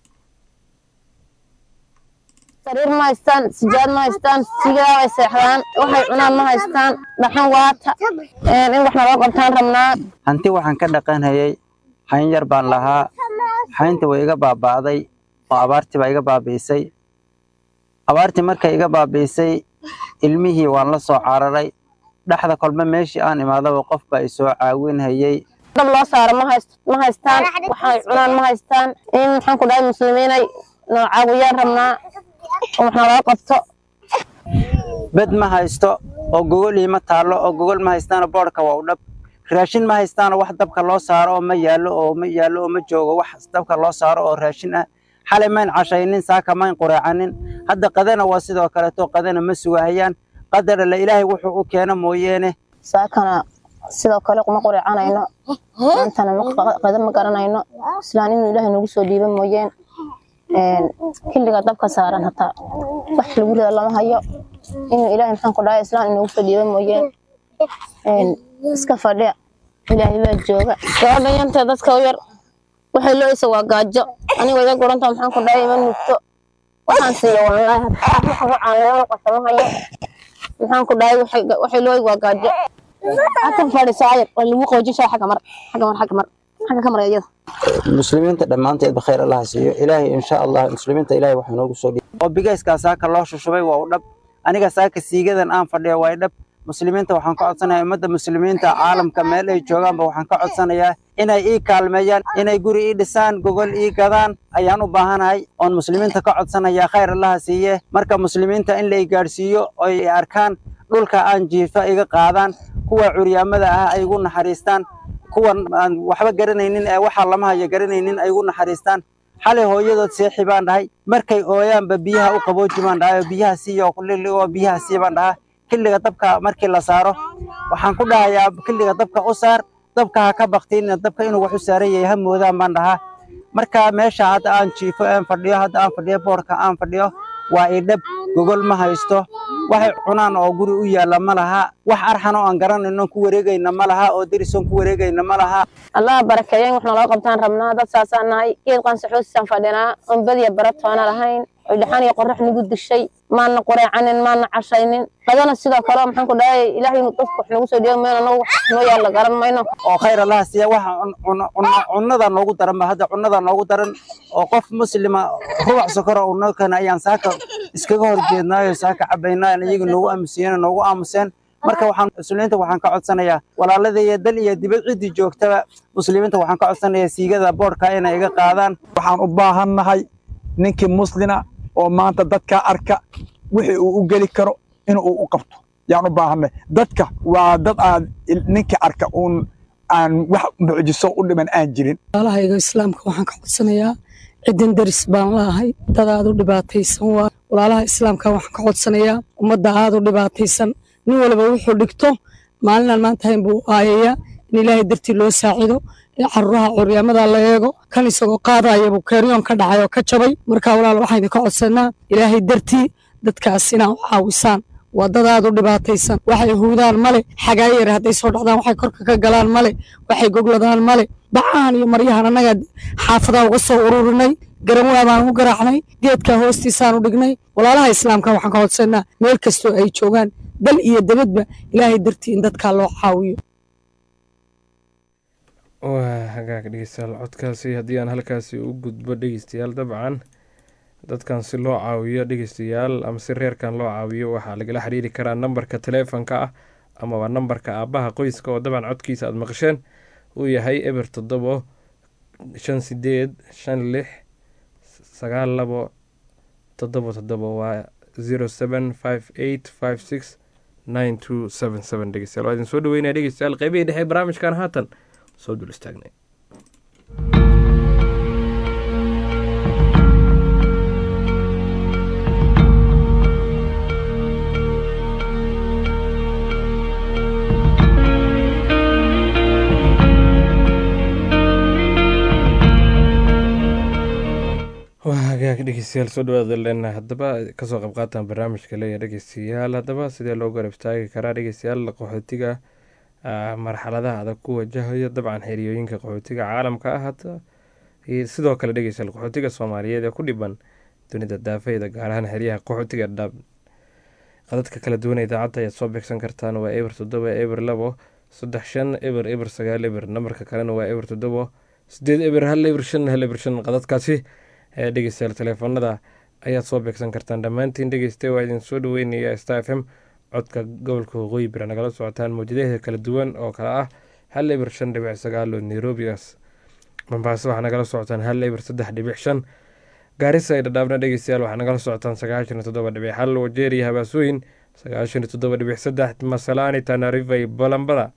sariir ma haystaan sijaad ma haystaan sigaa way seexdaan waxay cunaan ma haystaan dhaxan waata in wax naloo qabtaan rabnaa hanti waxaan ka dhaqanhayay hayn yar baan lahaa haynta way iga baaba'day oo abaartii baa iga baabi'isay abaartii markay iga baabi'isay ilmihii waan la soo cararay dhexda kolba meeshii aan imaadaba qof baa isoo caawinhayay dab loo saaro ma haystaan waxay cunaan ma haystaan in maxaan ku dhahay muslimiinay noo caawiyaan rabnaa oo wax naloo qabto bed ma haysto oo gogol iima taallo oo gogol ma haystaana boodhka waa u dhab raashin ma haystaano wax dabka loo saaro oo ma yaallo oo ma yaallo oo ma joogo wax dabka loo saaro oo raashin ah xalay mayn cashaynin saaka mayn qureecanin hadda qadana waa sidoo kaleeto qadana ma sugahayaan qadar alle ilaahay wuxuu u keeno mooyeene saakana sidoo kale kuma qureecanayno maantana qada ma garanayno islaan inuu ilaahay nagu soo dhiibo mooyeen xilliga dabka saaran hataa wax lagu rida lama hayo inuu ilaahay maxaan ku dhahay islaan inagu soo dhiibo mooyeen iska fadhiya ilaahay baa jooga gabadha yanta dadka u yar waxay looysa waa gaajo aniga iga guranta maxaan ku dhahay ima nugto waxaan siiyo wallaahi caanlama qasamo hayo maxaan ku dhahay waxay looy waa gaajo halkan fadhiso ayar waa lagu qoojishaa xagga mar xagga mar xagga mar xagga ka mar iyada muslimiinta dhammaanteedba khayr allaha siiyo ilaahay insha allah muslimiinta ilaahay waxaa noogu soo dhiibay oo bigayskaa saaka loo shushubay waa u dhab aniga saaka siigadan aan fadhiyo waa dhab muslimiinta waxaan ka codsanayaa ummadda muslimiinta caalamka meel ay joogaanba waxaan ka codsanayaa inay ii kaalmeeyaan inay guri ii dhisaan gogol ii gadaan ayaan u baahanahay oon muslimiinta ka codsanayaa khayr allaha siiye marka muslimiinta in la i gaadhsiiyo oy arkaan dhulka aan jiifa iga qaadaan kuwa curyaamada ah ay igu naxariistaan kuwan aan waxba garanaynin ee waxaa lama hayo garanaynin ay igu naxariistaan xalay hooyadood seexi baan dhahay markay ooyaanba biyaha u qabooji baan dhahay oo biyaha siiyo oo biyaha sii baan dhahaa xilliga dabka markii la saaro waxaan ku dhahayaa xilliga dabka u saar dabka ha ka baktiin dabka inuu wax u saaran yahay ha moodaan baan dhahaa marka meesha hadda aan jiifo aan fadhiyo hadda aan fadhiyo boorka aan fadhiyo waa idhab gogol ma haysto waxay cunaan oo guri u yaalla ma laha wax arxan oo aan garanayno ku wareegayna ma laha oo derisoon ku wareegayna ma laha allaha barakeeyen wax naloo qabtaan rabnaa dad saasaan nahay geed qansaxoosisaan fadhinaa oon badiya baratoona lahayn oy dhaxan iyo qorax nagu dishay maana qureecanin maana cashaynin qadana sidoo kale maxaan ku dhahay ilaahay inuu dadku wax nagu soo dhiibo meel anagu wax noo yaalla garan mayno oo khayr allaha siiya waxa cunnada noogu daran ba hadda cunnada noogu daran oo qof muslima rubac sokora uu noo keena ayaan saaka iskaga horjeednaayo saaka cabaynaa iyaga noogu aamusiyeen noogu aamuseen marka waxaan muslimiinta waxaan ka codsanayaa walaaladaiyo dal iyo dibad ciddii joogtaba muslimiinta waxaan ka codsanayaa siigada boodhka inay iga qaadaan waxaan u baahannahay ninkii muslina oo maanta dadka arka wixii uu u geli karo in uu u qabto yaan u baahanay dadka waa dad aad ninkii arka uun aan wax mucjiso u dhiman aan jirin walaalahayga islaamka waxaan ka codsanayaa ciddin daris baan laahay dad aad u dhibaataysan waa walaalaha islaamka waxaan ka codsanayaa ummadda aad u dhibaataysan nin walba wuxuu dhigto maalinaan maanta hayn buu aayayaa in ilaahay dartii loo saacido caruuraha curyaamada la eego kan isagoo qaadayabuu keeryoon ka dhacay oo ka jabay marka walaal waxaan idinka codsanaa ilaahay dartii dadkaas inaa u caawisaan waa dad aad u dhibaataysan waxay huudaan male xagaayar hadday soo dhacdaan waxay korka ka galaan male waxay gogladaan male bacahan iyo maryahan annaga xaafadaa uga soo ururinay garamwaa baan u garaacnay geedkaa hoostiisaan u dhignay walaalaha islaamka waxaan ka codsanaa meel kastoo ay joogaan dal iyo dabadba ilaahay dartii in dadkaa loo caawiyo waa hagaag dhegeystayaal codkaasi haddii aan halkaasi u gudbo dhegeystayaal dabcan dadkan si loo caawiyo dhegeystayaal ama si reerkan loo caawiyo waxaa lagala xiriiri karaa nambarka taleefonka ah amaba nambarka aabbaha qoyska oo dabcan codkiisa aada maqasheen uu yahay eber toddobo shan sideed shan lix sagaal labo toddobo toddobo waa zero seven five eight five six nine two seven seven dhegeystayaal waa idin soo dhaweynaya dhegeystayaal qeybihii dhexe barnaamijkan haatan soo dul istaagnay waa hagaag dhegeystayaal soo dhawaada lena haddaba kasoo qayb qaataan barnaamijka leeya dhegeystayaal haddaba sidee loo garab istaagi karaa dhegeystayaal qaxootiga marxaladaha adag ku wajahayo dabcan xeriyooyinka qaxootiga caalamka ah hata sidoo kale dhegeystayaal qaxootiga soomaaliyeed ee ku dhiban dunida daafeeda gaar ahaan xeryaha qaxootiga dhab qadadka kala duwan idaacadda ayaad soo beegsan kartaan waa eber toddoba eber labo saddex shan eber eber sagaal eber nambarka kalena waa eber toddobo sideed eber hal eber shan hal eber shan qadadkaasi ee dhegeystayaal teleefanada ayaad soo beegsan kartaan dhammaantiin dhegeysta waa idin soo dhaweynaya star f m codka gobolka waqooyi bira nagala socotaan mawjadaheeda kala duwan oo kale ah hal eber shan dhibic sagaal oo nairobigaas mombaaso waxaa nagala socotaan hal eber saddex dhibic shan gaarisa ay dhadhaabna dhegeystayaal waxaa nagala socotaan sagaashan iyo toddoba dhibic hal wajeeriya habaasooyin sagaashan iyo toddoba dhibic saddex masalaani tanariva iyo balambada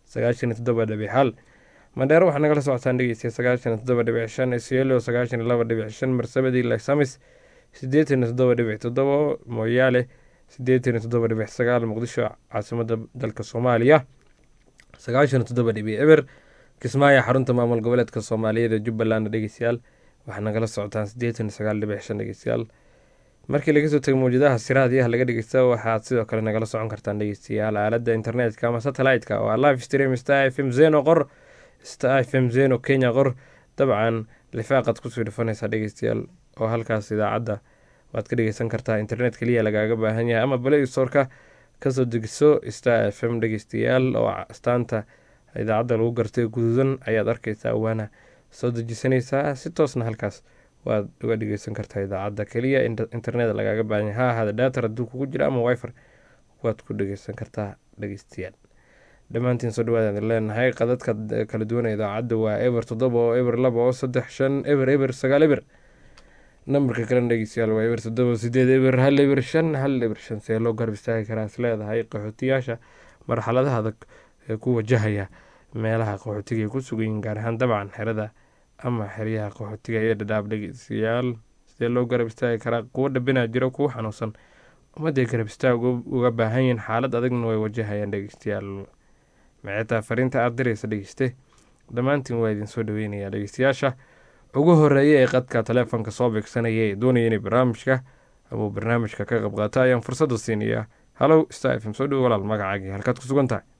sagaashan iyo toddoba dhibic hal mandheero waxaa nagala socotaan dhegeystiya sagaashan iyo toddoba dhibic shan isielo sagaashan iyo laba dhibic shan marsabadii lasamis siddeetan iyo toddoba dhibic toddoba mooyaale siddeetan iyo toddoba dhibic sagaal muqdisho caasimada dalka soomaaliya sagaashan iyo toddoba dhibic eber kismaayo xarunta maamul goboleedka soomaaliyeed ee jubbaland dhegeystayaal waxaa nagala socotaan siddeetan iyo sagaal dhibic shan dhegeystayaal markii laga soo tegay mawjadaha siraadiyaha laga dhegeysta waxaad sidoo kale nagala socon kartaan dhegeystayaal aalada internetka ama satellite-ka oo live stream star f m zeno qor star f m zeno kenya qor dabcan lifaaqad kusoo dhufanaysaa dhegeystayaal oo halkaas idaacadda waad ka dhegeysan kartaa internet keliya lagaaga baahan yahay ama play storeka kasoo degiso star f m dhegeystayaal oo astaanta idaacadda lagu gartay guduudan ayaad arkeysaa waana soo dejisanaysaa si toosna halkaas waad uga dhegeysan kartaa idaacadda keliya internet lagaaga baahan yahay ha ahaada daatar hadduu kugu jira ama wifer waad ku dhegeysan kartaa dhegeystayaal dhammaantiin soo dhawaadaan leenahay qadadka kala duwan idaacadda waa eber toddoba oo eber laba oo saddex shan eber eber sagaal eber nambarka kalena dhegeystayaal waa eber toddoba sideed eber hal eber shan hal eber shan see loo garab istaagi karaa is leedahay qaxootiyaasha marxaladaha adag ee ku wajahaya meelaha qaxootiga ay ku sugayiin gaar ahaan dabcan xerada ama xeryaha qaxootiga ee dhadhaab dhegeystayaal sidee loo garab istaagi karaa kuwo dhabinaa jiro kuwo xanuunsan ummadday garab istaag uga baahan yihiin xaalad adagna way wajahayaan dhegeystayaal maceetaa fariinta aada diraysa dhegeyste dhammaantiin waa idin soo dhaweynayaa dhegeystayaasha ugu horeeya ee qadka taleefonka soo beegsanaya ee doonaya inay barnaamijka ama uu barnaamijka ka qayb qaata ayaan fursadda siinayaa hallow star f m soo dhowo walaal magacaagii halkaad ku sugan tahay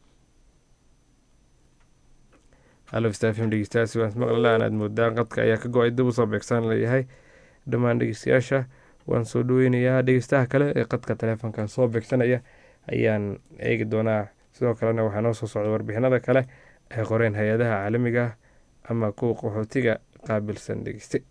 hallow star f m dhegeystayaasi waan ismaqlalaan aad moodaan qadka ayaa ka go-ay dib usoo beegsan leeyahay dhammaan dhegeystayaasha waan soo dhaweynayaa dhegeystaha kale ee qadka taleefonka soo beegsanaya ayaan eegi doonaa sidoo kalena waxaa noo soo socda warbixinada kale ay qoreen hay-adaha caalamiga ama kuwa qaxootiga qaabilsan dhegeyste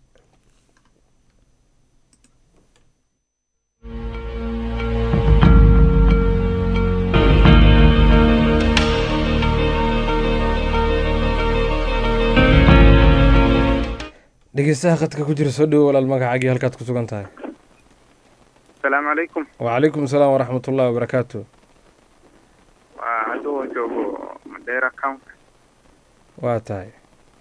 dhegeystaha qadka ku jira soo dhowo walaal magacaagii halkaad ku sugan tahay asalaamu calaykum wacalaykum asalaam waraxmat ullahi wabarakaatu waa hadduu joogo madeera county waa tahay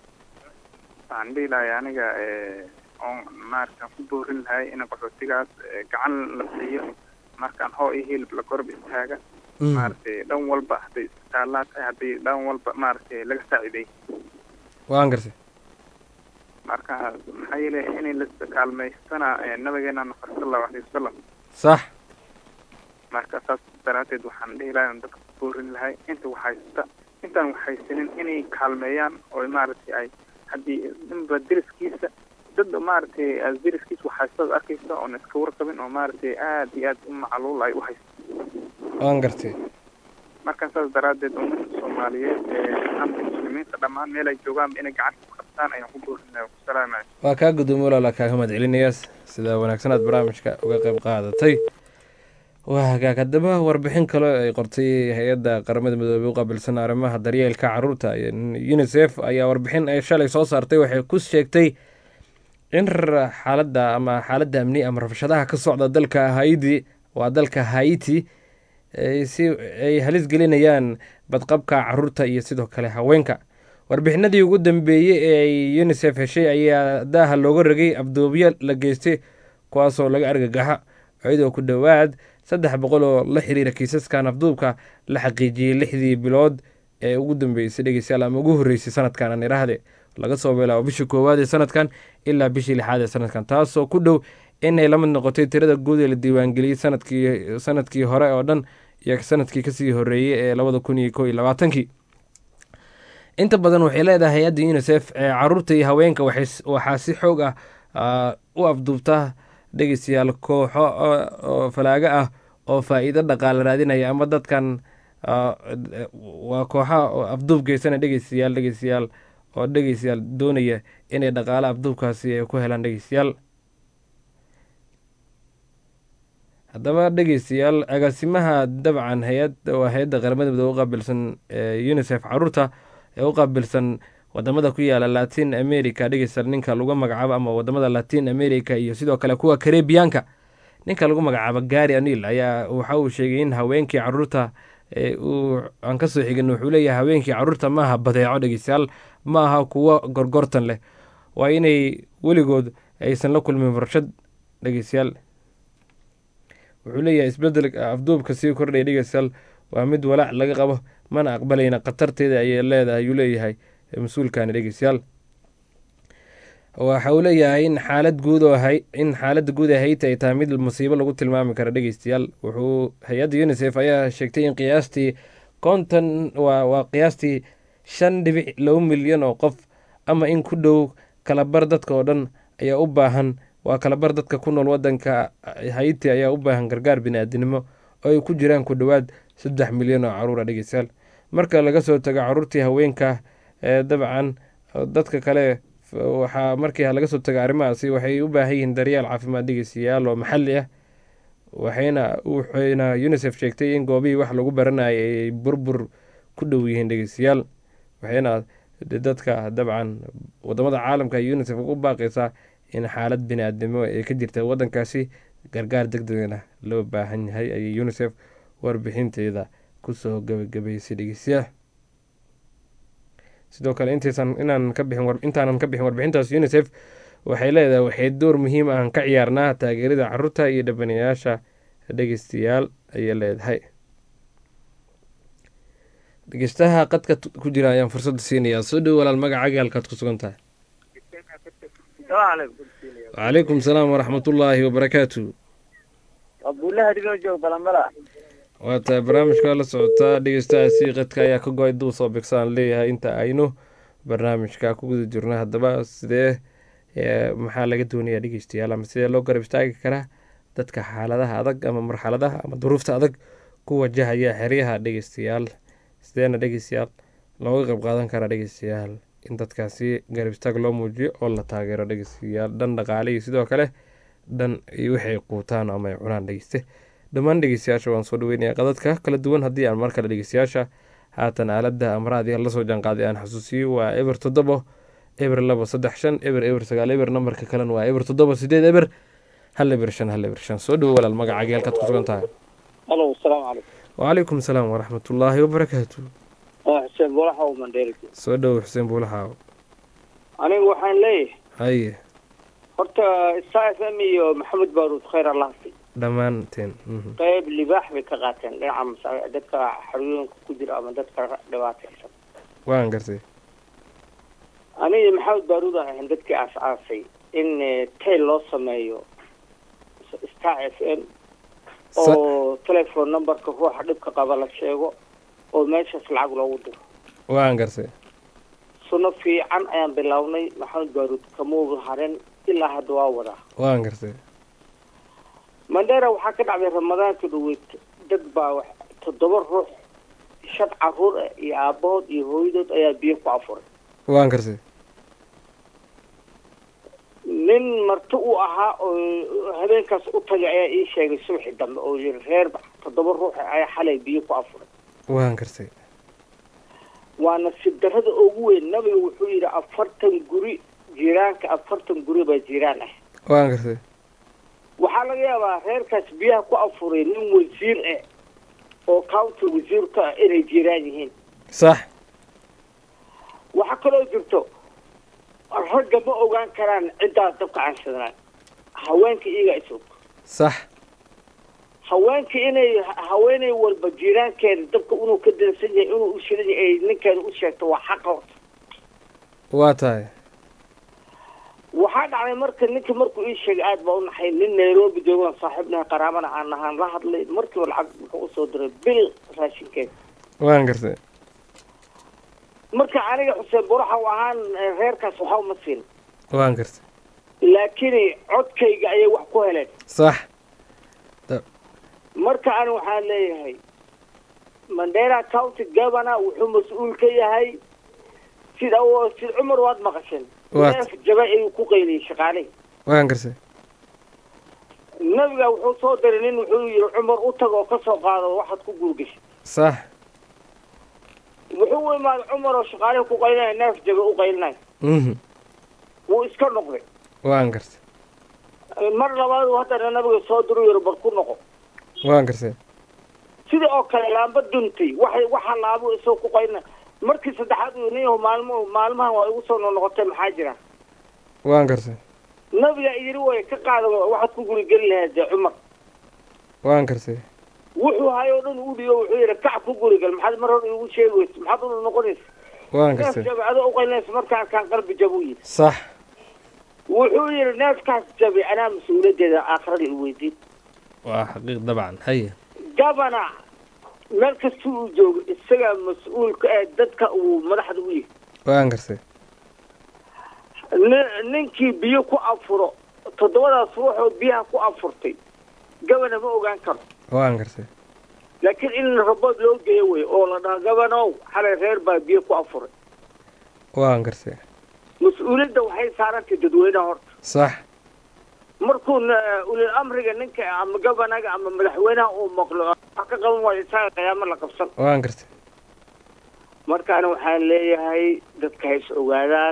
waxaan dhihi lahay aniga oon maaragtaan ku boorin lahay in qaxootigaas gacan la siiyo markaan hoo iyo hilib la korb istaaga maaragtay dhan walba hadday isbitaallaa tahay haddii dhan walba maaragtay laga saaciday waan gartay marka maxaa yeele inay la kaalmaystana nabigeena nafar sal allahu alayhi wasalam sax marka saas daraaddeed waxaan dhihi lahay dadka ku boorin lahay inta waxhaysta intaan waxhaysanin inay kaalmeeyaan oo maaragtay ay haddii ninba deriskiisa dad maaragtay deriskiisa waxhaystaad arkaysa oon iska warqabin oo maaragtay aad iyo aad u macluul ay u haysto waan gartay marka saas daraaddeed ummadda soomaaliyeed ama muslimiinta dhammaan meel ay joogaan inay gacanta ku qabtaan ayaan ku boorin lahay wasalaamay waa kaa gudoomo walaala kaaga mahad celinayaas sida wanaagsan aad barnaamijka uga qayb qaadatay waa hagaag haddaba warbixin kale ay qortay hay-adda qaramada midoobey u qaabilsan arrimaha daryeelka caruurta unisef ayaa warbixin ay shalay soo saartay waxay ku sheegtay in xaaladda ama xaaladda amni ama rabshadaha ka socda dalka haiti waa dalka haiti si ay halis gelinayaan badqabka caruurta iyo sidoo kale haweenka warbixinadii ugu dambeeyey ee unisef heshay ayaa daaha looga ragay abduubyo la geystay kuwaasoo laga argagaxa iyadoo ku dhowaad saddex boqol oo la xiriira kiisaskan afduubka la xaqiijiyey lixdii bilood ee ugu dambeysay dhegeystayaal ama ugu horreysay sanadkan aan iraahde laga soo bilaabo bishii koowaad ee sanadkan ilaa bishii lixaad ee sanadkan taasoo ku dhow inay la mid noqotay tirada guud ee la diiwaangeliyey sanadkii sanadkii hore oo dhan iyo sanadkii kasii horeeyey ee labada kun iyo ko iyo labaatankii inta badan waxay leedahay hay-adda unisef ee caruurta iyo haweenka waxaa si xoog ah u afduubta dhegeystayaal kooxo oo falaaga ah oo faa-iido dhaqaale raadinaya ama dadkan waa kooxa afduub geysana dhegeystayaal dhegeystayaal oo dhegeystayaal doonaya inay dhaqaale afduubkaasi ay ku helaan dhegeystayaal haddaba dhegeystayaal agaasimaha dabcan hay-ad waa hay-adda qaramada midoobe u qaabilsan unisef caruurta ee u qaabilsan wadamada ku yaala latin america dhegeystayaal ninka lagu magacaabo ama wadamada latin america iyo sidoo kale kuwa karebiyaanka ninka lagu magacaabo gari anil ayaa waxa uu sheegay in haweenkii caruurta ee uu aan kasoo xigin wuxuu leeyahay haweenkii caruurta ma aha badeeco dhegeystayaal ma aha kuwo gorgortan leh waa inay weligood aysan la kulmin warshad dhegeystayaal wuxuu leeyahay isbedelka afduubka sii kordhaya dhegeystayaal waa mid walaac laga qabo mana aqbalayna khatarteeda ayay leedahay ayuu leeyahay mas-uulkani dhegeystayaal waxa uu leeyahay in xaalad guud oo hay in xaaladda guud ee hayti ay tahay mid musiibo lagu tilmaami karo dhegeystayaal wuxuu hay-adda unisef ayaa sheegtay in qiyaastii konton waa waa qiyaastii shan dhibic laba milyan oo qof ama in ku dhow kalabar dadka oo dhan ayaa u baahan waa kalabar dadka ku nool wadanka hayti ayaa u baahan gargaar bini-aadinimo oo ay ku jiraan ku dhowaad saddex milyan oo caruura dhegeystayaal marka laga soo tago caruurtii haweenka ee dabcan dadka kale waxaa markii laga soo taga arrimahaasi waxay u baahan yihiin daryeel caafimaad dhegeystayaal oo maxalli ah waxayna waxayna unisef sheegtay in goobihii wax lagu baranayay ay burbur ku dhow yihiin dhegeystayaal waxayna dadka dabcan wadamada caalamka unisef ugu baaqaysaa in xaalad bini-aadnimo ee ka jirta wadankaasi gargaar deg degna loo baahan yahay ayay unisef warbixinteeda kusoo gabagabaysay dhegeystayaal sidoo kale intaysan inaan ka bixin intaanan ka bixin warbixintaas unisef waxay leedahay waxay door muhiim ah ka ciyaarnaa taageerida caruurta iyo dhabanayaasha dhegeystayaal ayay leedahay dhegeystaha qadka ku jira ayaan fursadda siinayaa soo dhow walaal magacaaga halkaad ku sugan tahay wacalaykum salaam waraxmatullaahi wabarakaatu abdullahi adigoo joog balambala waa tahay barnaamijka la socotaa dhegeystahaasi qadka ayaa ka go-ay duu soo bigsaan leeyahay inta aynu barnaamijka ku guda jirno haddaba sidee maxaa laga doonayaa dhegeystayaal ama sidee loo garab istaagi karaa dadka xaaladaha adag ama marxaladaha ama duruufta adag ku wajahaya xeryaha dhegeystayaal sideena dhegeystayaal looga qayb qaadan karaa dhegeystayaal in dadkaasi garab istaag loo muujiyo oo la taageero dhegeystayaal dhan dhaqaale iyo sidoo kale dhan iyo waxay quutaan ama ay cunaan dhegeyste dhammaan dhegeystayaasha waan soo dhaweynaya qadadka kala duwan haddii aan mar kale dhegeystayaasha haatan aaladda amraadii lasoo jaanqaaday aan xasuusiyo waa eber toddobo eber labo saddex shan eber eber sagaal eber nambarka kalena waa eber toddobo sideed eber hal eber shan hal eber shan soo dhowo walaal magacaagii halkaad ku sugan tahay alo asalaamu calaykum wacalaykum salaam waraxmatullaahi wabarakaatu waa xuseen buulaxa oo mandheeri soo dhowo xuseen buulaxaaw anigu waxaan leeyahay haye horta star f m iyo maxamed baaruud khayr allah si dhammaanteen qayb libaax bay ka qaateen dhinaca masa dadka xarooyinka ku jira ama dadka dhibaataysan waan gartay aniga maxamed baaruud aan ahayn dadkii aas-aasay in tayl loo sameeyo star f m oo telephone numberka ruuxa dhibka qaba la sheego oo meeshaas lacag loogu diro waan gartay suno fiican ayaan bilownay maxamed baaruud kamuuga haren ilaa hadda waa wadaa waan gartay mandheera waxaa ka dhacday ramadaanka dhaweyd dad baa wax toddoba ruux shan caruur ah iyo aabahood iyo hooyadood ayaa biyo ku afuray waan gartay nin marti u ahaa oo habeenkaas u tagay ayaa ii sheegay subaxi dambe oo yiri reer toddoba ruux ayaa xalay biyo ku afuray waan gartay waa nasiib darrada ugu weyn nabiga wuxuu yidhi afartan guri jiiraanka afartan guri baa jiiraan ah waan gartay waxaa laga yaabaa reerkaas biyaha ku afuray nin wasiir ah oo county wasiirka ah inay jiraan yihiin sax waxaa kaloo jirto ragga ma ogaan karaan ciddaas dabka caansadnaan haweenka iyagaa is og sax haweenka inay haweeney walba jiiraankeeda dabka inuu ka dansan yahay inuu u shidan yahay ay ninkeeda u sheegto waa xaqa horta waa tahay waxaa dhacday marka ninka markuu ii sheegay aad baa u naxay nin nairobi joogan saaxiibnaha qaraabana aan nahaan la hadlay markiiba lacag wuxuu usoo diray bil raashinkeeda waan gartay marka aniga xuseen buraxa u ahaan reerkaas waxa uma siin waan gartay laakiin codkayga ayay wax ku heleen sax marka ani waxaan leeyahay mandera county governor wuxuu mas-uul ka yahay sida sida cumar waad maqasheen neef jaba ayuu ku qayliyey shaqaalihii waan gartay nabiga wuxuu soo diray nin wuxuu yihi cumar u tag oo ka soo qaado waxaad ku guurgashay sax wuxuu u imaaday cumar oo shaqaalihii ku qaylinaya neef jaba u qaylinaya wuu iska noqday waan gartay mar labaad haddana nabiga soo diru yiri bar ku noqo waan gartay sidii oo kale laamba duntay waxay waxa laabo isoo ku qayna markii saddexaad uu niyahu maalmo maalmahan waa igu soo noqotay maxaa jira waan gartay nabiga yiri way ka qaada waxaad ku guri geli lahayd dee cumar waan gartay wuxuu hayo o dhan u dhiyo wuxuu yidhi kac ku gurigal maxaad mar hore igu sheegi weysa maxaad u noqonaysa waan neef gartay jabi adoo uqaynaysa markaan kaan qalbi jab u yidhi sax wuxuu yidhi neefkaas jabi anaa mas-uuliyaddeeda aakhirada i weydiin waa xaqiiq dabcan haye gabana meel kasta uu joogo isagaa mas-uulka ee dadka uu madaxda u yahay waan gartay ni- ninkii biyo ku afuro toddobadaas ruuxoo biyaha ku afurtay gabana ma ogaan karo waan gartay laakiin in rabood loo geeyo wey oo la dhaho gabanow xalay reer baa biyo ku afuray waan gartay mas-uuliyadda waxay saarantay dadweynaha horta sax markuu na- ulil amriga ninka ama gabanaga ama madaxweynaha uu maqlo wax ka qaban waayo isaga qiyaamo la qabsan waan gartay markaana waxaan leeyahay dadka ha is ogaadaan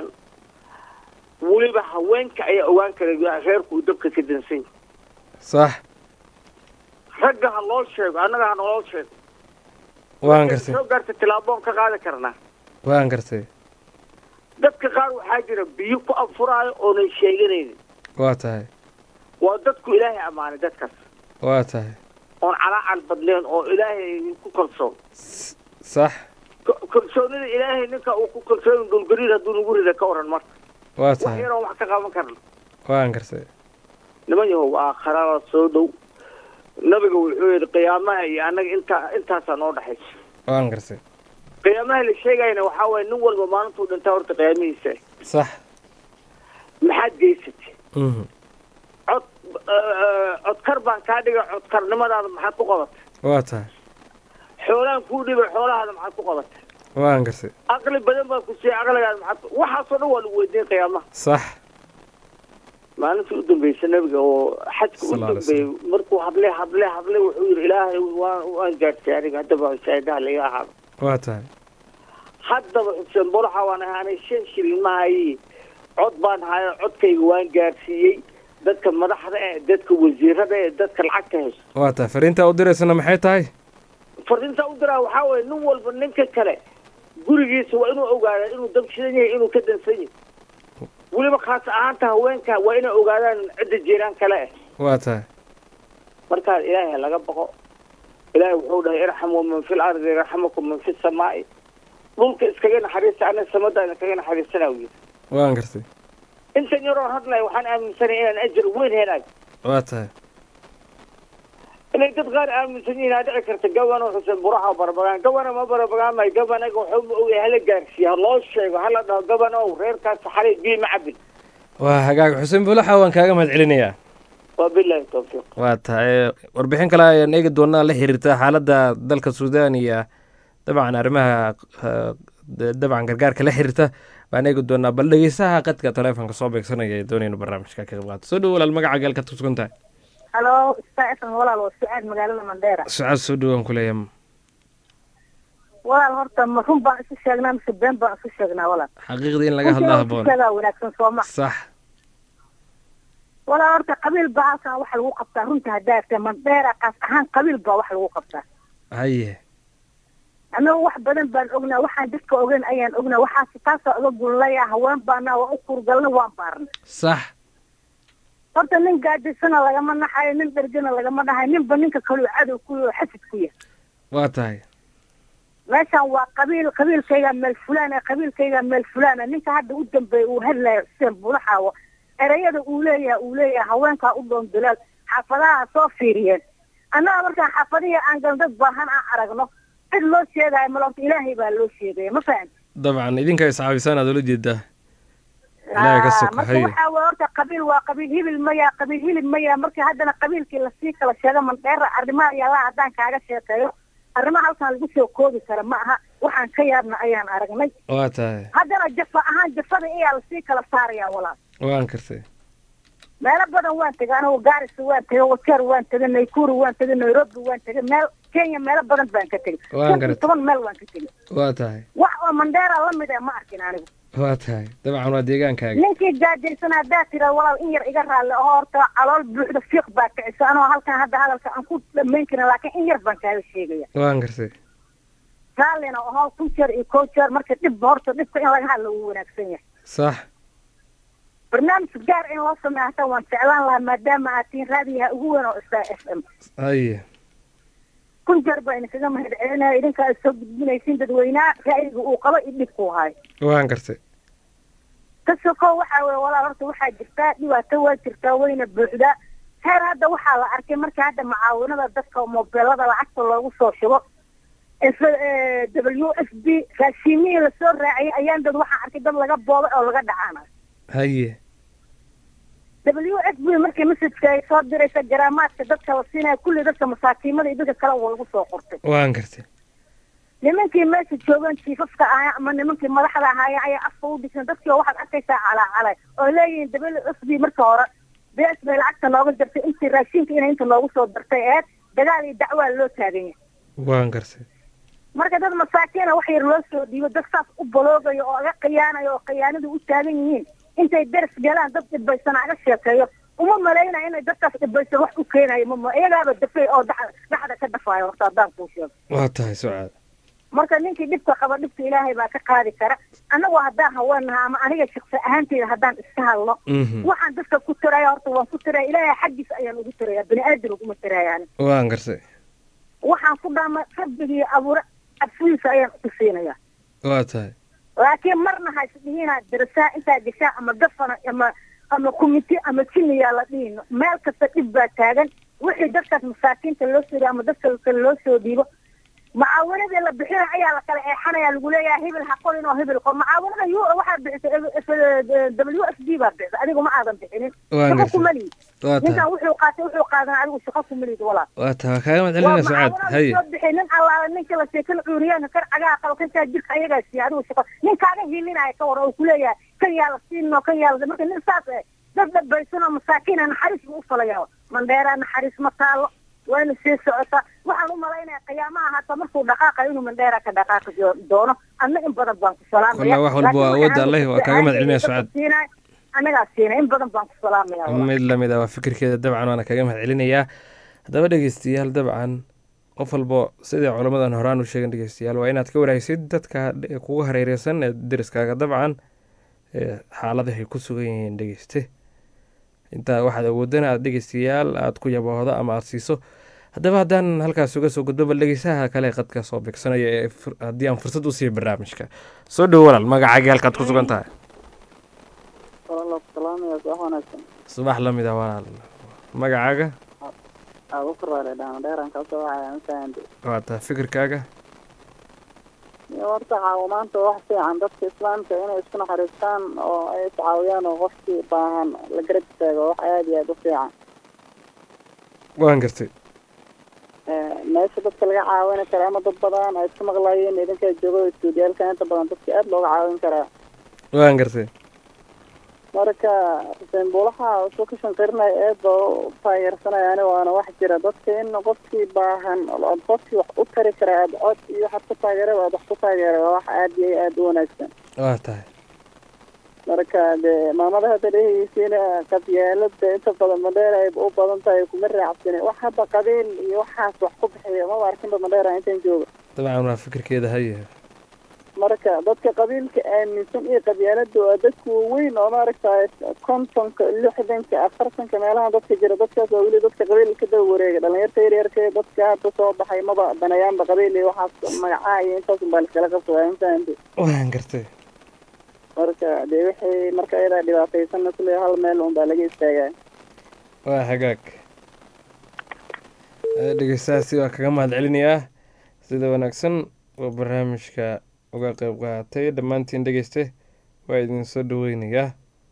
weliba haweenka ayaa ogaan kara reerku uu dabka ka dansan yahay sax ragga ha loo sheego annaga ha naloo sheego waan gartay soo gaarta tilaaboon ka qaadi karnaa waan gartay dadka qaar waxaa jira biyo ku afuraayo oonan sheeganaynin waa tahay waa dadku ilaahay ammaanay dadkaas waa tahay oon calaacal badleen oo ilaahay ku kalsoon sax Ko- kalsoonida ilaahay ninka uu ku kalsoon dhulgariir hadduu nagu rida ka oran marka waa wax tahay yaroon wax ka qaban karna waan gartay niman yahow aakharada soo dhow nabiga wuxuu yidhi qiyaamaha iyo annaga intaa intaasaa noo dhexaysa waan gartay qiyaamaha la sheegayna waxaa waaye nin walba maalintuu dhintaa horta qiyaamihiisa sax maxaad geysatay mhm cod eh, codkar baan kaa dhigay codkarnimadaada maxaad ku qabatay waa tahay xoolaan kuu dhibay xoolahaada maxaad ku qabatay waan gartay aqli badan baa ku siiyey aqligaada maxaad ku- waxaasoo dhan waa lagu weydiin qiyaamaha sax maalintii u dambeysay nabiga oo xajka u Sallallahu alayhi dambeeyey markuu hadlay hadlay hadlay wuxuu yidhi ilaahay waan waan gaadhsay aniga haddaba shaahidaha laga ahaado waa tahay haddaba xuseen bolaxa waan ahaanay shan shilin ma hayi cod baan hayo codkayga waan gaadhsiiyey dadka madaxda eh dadka wasiirada eh dadka lacagta haysto waa tahay fariintaa u diraysana maxay tahay fariinta u diraa waxaa weeye nin walba ninka kale gurigiisa waa inuu ogaada inuu dab shidan yahay inuu ka dansan yahay weliba khaas ahaanta haweenka waa inay ogaadaan cidda jiiraan kale ah waa tahay markaa ilaahay laga baqo ilaahay wuxuu dhahay irxamuu man fil ardi yarxamakum man fi samaa'i dhulka iskaga naxariista ana samada kaga naxariisanaa yidhi waan gartay intan yaroon hadlay waxaan aaminsanay inaan ajar weyn helayo waa tahay inay dad qaar aaminsan yihiin aa dhici karta gabano xuseen buraha barabagaan gabana ma barabagaamayo gabanaga wuxuu ogy hala gaarsiiya ha loo sheego hala dhaho gabanow reerkaas xalay biyo ma cabin waa hagaag xuseen bulaxa waan kaaga mahad celinayaa waa bilahi tawfiiq waa tahay warbixin kale ayaan eegi doonaa la xiriirta xaaladda dalka suudaan iyo dabcan arrimaha eh, dabcan gargaarka la xiriirta baan eegi doonaa bal dhegeysaha qadka taleefonka soo beegsanaya ee doonaynu barnaamijka ka qayb qaato soo dhow walaal magaca geelka tusugan tahay halo stafan walaal waa sucaad magaalada mandheera sucaad soo dhowaan ku leeya walaal horta ma run baan isu sheegnaa mise been baan isu sheegnaa walaal xaqiiqdii in laga hadlaa haboon sheegaa wanaagsan sooma sax walaal horta qabiil baa halkan waxa lagu qabtaa runta haddaa artay mandheera kaas ahaan qabiil baa wax lagu qabtaa haye annaga wax badan baan ognaa waxaan dadka ogeyn ayaan ognaa waxaas taasoo oga gulnaya haween baana waa u kurgalna waan baarna sax horta nin gaadisana lagama naxayo nin dhergana lagama naxayo ninba ninka kaluu cadow ku yaho xasid ku yahay waa tahay meeshan waa qabiil qabiilkayga meel fulaana qabiilkayga meel fulaana ninka hadda u dambeeya uu hadlayo xuseen buulaxaawo erayada uu leeyahay uu leeyahay haweenkaa u dhoon dalaal xaafadaha soo fiiriyeen annaga markaan xaafadihii aan galno dad baahan aan aragno cid loo sheegayo malorta ilaahay baa loo sheegaya ma fahan dabcan idinka iscaabisaan aad ula jeedaa ilaahay ka soko marka haye waxaa waye horta qabiil waa qabiil hibil maya qabiil hilib maya marka haddana qabiilkii lasii kala sheego mandheera arrimaha yallaa haddaan kaaga sheekeeyo arrimaha halkan lagu soo koobi kara ma aha waxaan ka yaabna ayaan aragnay waa tahay haddana jafa ahaan jafada iyaa lasii kala saaraya walaal waan kartay meelo badan waan tegay anigu gaarisa waan tegay wajeer waan tegay naykuru waan tegay nairobi waan tegay meel kenya meelo badan baan ka tegay Waan shan iyo garatay. toban meel waan ka tegay waa tahay wax oo mandheera la mid eh ma arkin anigu waa tahay dabcan waa deegaankaaga ninkii gaajaysan haddaa tira walaal in yar iga raalle oo horta calool buuxda fiiq baa kicisa anoo halkan hadda hadalka aan ku dhamayn karin laakiin in yar baan kaaga sheegaya waan gartay raallina oho kun jeer iyo kow jeer marka dhibba horta dhibka in laga hadla wuu wanaagsan yahay sax barnaamij gaar in loo sameeyo hataa waan jeclaan lahaa maadaama aad tihiin raadiyaha ugu weyn oo star f m haye kun jeer baa idinkaga mahad celinaya idinka aad soo gudbinaysiin dadweynaha ra'yiga uu qabo iyo dhibkuu hayo waan gartay ka sokow waxaa weye walaal horta waxaa jirtaa dhibaato waa jirtaa wayna buuxdaa heer hadda waxaa la arkay marka hadda mucaawinada dadka mobeelada lacagta loogu soo shubo f w f b raashiimihii lasoo raaciyay ayaan dad waxaan arkay dad laga boobay oo laga dhacaanayo haye w f b markii messajka ay soo diraysa garaamaadka dadka la siinaya kulli dadka masaakiimada iyo dadka kale waa lagu soo qortay waan gartay nimankii meesha joogaan jiifafka ahaa ama nimankii madaxda ahaaya ayaa afka u dhisan dadkii oo waxaad arkaysaa calaacalay oo leeyihiin w f b marka hore bs bay lacagta nooga jartay intii raashinka inay inta noogu soo dartay eed dagaal iyo dacwaa loo taagan yahay waan gartay marka dad masaakiina wax yar loo soo dhiibo dad saas u baloogayo oo aga khiyaanayo oo khiyaanadu u taagan yihiin intay daris galaan dad dhibaysana aga sheekeeyo uma malaynaya inay dadkaas dhibaysan wax u keenayo mama iyagaaba dafay oo dhax- dhaxda ka dafaayo horta haddaan kuu sheego waa tahay sucaad marka ninkii dhibka qaba dhibka ilaahay baa ka qaadi kara annagu haddaan haweenaha ama aniga shaqsi ahaanteyda haddaan iska hadlo Mhm. waxaan dadka ku tiraya horta waan ku tiraya ilaahay xaggiisa ayaan ugu tiraya bini aadan uguma tiraya ani waan gartay waxaan ku dhaama rabbigii abuure afwiisa ayaan ku siinaya waa tahay laakiin marna ha isdhihina darasaa intaa gashaa ama gafana ama ama kumiti ama jiniyaa la dhihino meel kasta dhib baa taagan wixii dadkaas masaakiinta loo soo dhiibo ama dadka kale loo soo dhiibo mucaawanadii la bixina ayaa la kala eexanaya lagu leeyahay hebel ha qorin oo hebel qor mucaawanada u waxaa bixisay w f d baa bixisay adigu ma aadan bixinin Waan shaqo gartay. kuma liid Waa tahay. ninkan wuxuu qaatay wuxuu qaadan adigu shaqo kuma liid walaal waa tahay waa kaaga mahad celinaya sucaad haye soo bixi nin allaala ninka la sheekan cuuriyaanka kan cagaha qabo kan kaa jirka ayagaa siiya adigu shaqo nin kaaga hilinaya ka war oo kuleeyahay kan yaa la siinoo kan yaa la marka nin saas eh dad dhabaysan oo masaakiina naxariis buu u falaya mandheeraa naxariis ma taalo wayna sii socotaa waxaan u malaynaya qiyaamaha hata markuu dhaqaaqayo inuu mandheera ka dhaqaaqi do- doono adna in badan baan ku salaamaya Wallah, wax walba waa Laakiin awoodda waxaan Alle, waa kaaga mahad celinaya dadka Sucaad. siinaya, annagaa siinay in badan baan ku salaamaya walaal. mid lamid ah waa fikirkeeda dabcan waana kaga mahad celinayaa haddaba dhegeystayaal dabcan qof walbo sidai culamadan horaan u sheegan dhegeystayaal waa inaad ka waraysid dadka dhe- kugu hareereysan ee deriskaaga dabcan ee xaaladahay ku sugan yihiin dhegeyste intaa waxaad awoodana aad dhegeystayaal aad ku yaboohdo ama aad siiso haddaba haddaan halkaas uga soo gudbo bal dhegeysaha kale qadka soo beegsanaya ee fur- haddii aan fursad u siiyo barnaamijka soo dhowo walaal magacaaga halkaad ku sugan tahay walaal salaamaya subax wanaagsan subax lamid ah walaal magacaaga aad u furaale dhaana dheeraan ka soo waxaya mafahanti waa tahay fikirkaaga iyo horta caawinaanta wax fiican dadka islaamka inay isku naxariistaan oo ay iscaawiyaan oo qofkii baahan la garab istaago wax aad iyo aad u fiican waan gartay Eh, meesha dadka laga caawini kara ama dad badan ay isku maqlaayeen idinka joogo istuudiyaalka inta badan dadka aad looga caawin karaa waan gartay marka xuseen buulaha wuxuu ka shanqirinaya aad baa u taageersanaya ani waana wax jira dadka in qofkii baahan ood qofkii wax u tari kara aad cod iyo waxaad ku taageeray aad wax ku taageeray waa wax aad iyo aad u wanaagsan waa tahay marka dee maamada hadda dhehaysiina qabyaalada inta badan madheera ay u badan tahay kuma raacsani wax hadda qabiil iyo waxaas wax ku bixiya maba arkinba madheera intaan jooga dabcan waa fikirkeeda haye marka dadka qabiilka aaminsan iyo qabyaalada waa dadka waaweyn oo maaragtay kontonka lixdanka afartanka meelaha dadka jira dadkaas waa weli dadka qabiilka daba wareega dhalinyarta yaryarka ee dadka hadda soo baxay maba danayaanba qabiil iyo waxaas magacaha iyo intaas unbaa liskala qabsadaa infahanti waan gartay marka dee wixii marka ayadaa dhibaataysanna kule hal meel unbaa laga istaagaa waa hagaag Eh, dhegeystahaasi waa kaga mahad celinayaa sida wanaagsan oo barnaamijka uga qeyb qaatay dhammaantiin dhegeyste waa idin soo dhaweynayaa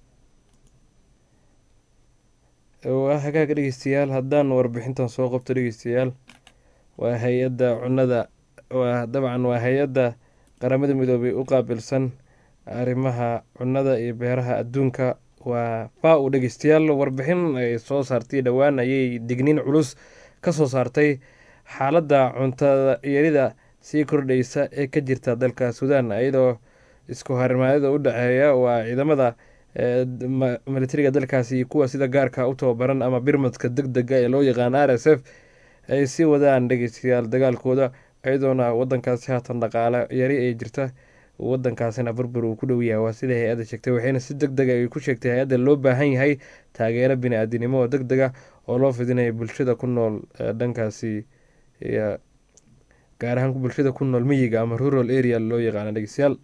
waa hagaag dhegeystayaal haddaan warbixintan soo qabto dhegeystayaal waa hay-adda cunnada waa dabcan waa hay-adda qaramada midoobay u qaabilsan arrimaha cunnada iyo beeraha adduunka waa faa-u dhegeystayaal warbixin ay soo saartay dhowaan ayay digniin culus ka soo saartay xaaladda cuntada yarida sii kordhaysa ee ka jirta dalka suudaan iyadoo isku harimaadada u dhexeeya waa ciidamada militariga dalkaasi iyo kuwa sida gaarka u tababaran ama birmadka deg dega ee loo yaqaan r s f ay sii wadaan dhegeystayaal dagaalkooda iyadoona wadankaasi haatan dhaqaale yari ay jirta wadankaasina burbur uu ku dhow yahay waa sida hay-adda sheegtay waxayna si deg dega ay ku sheegtay hay-adda loo baahan yahay taageero bini-aadinimo oo deg dega oo loo fidinaya bulshada ku nool dhankaasi gaar ahaan bulshada ku nool miyiga ama rural area loo yaqaana dhegeystayaal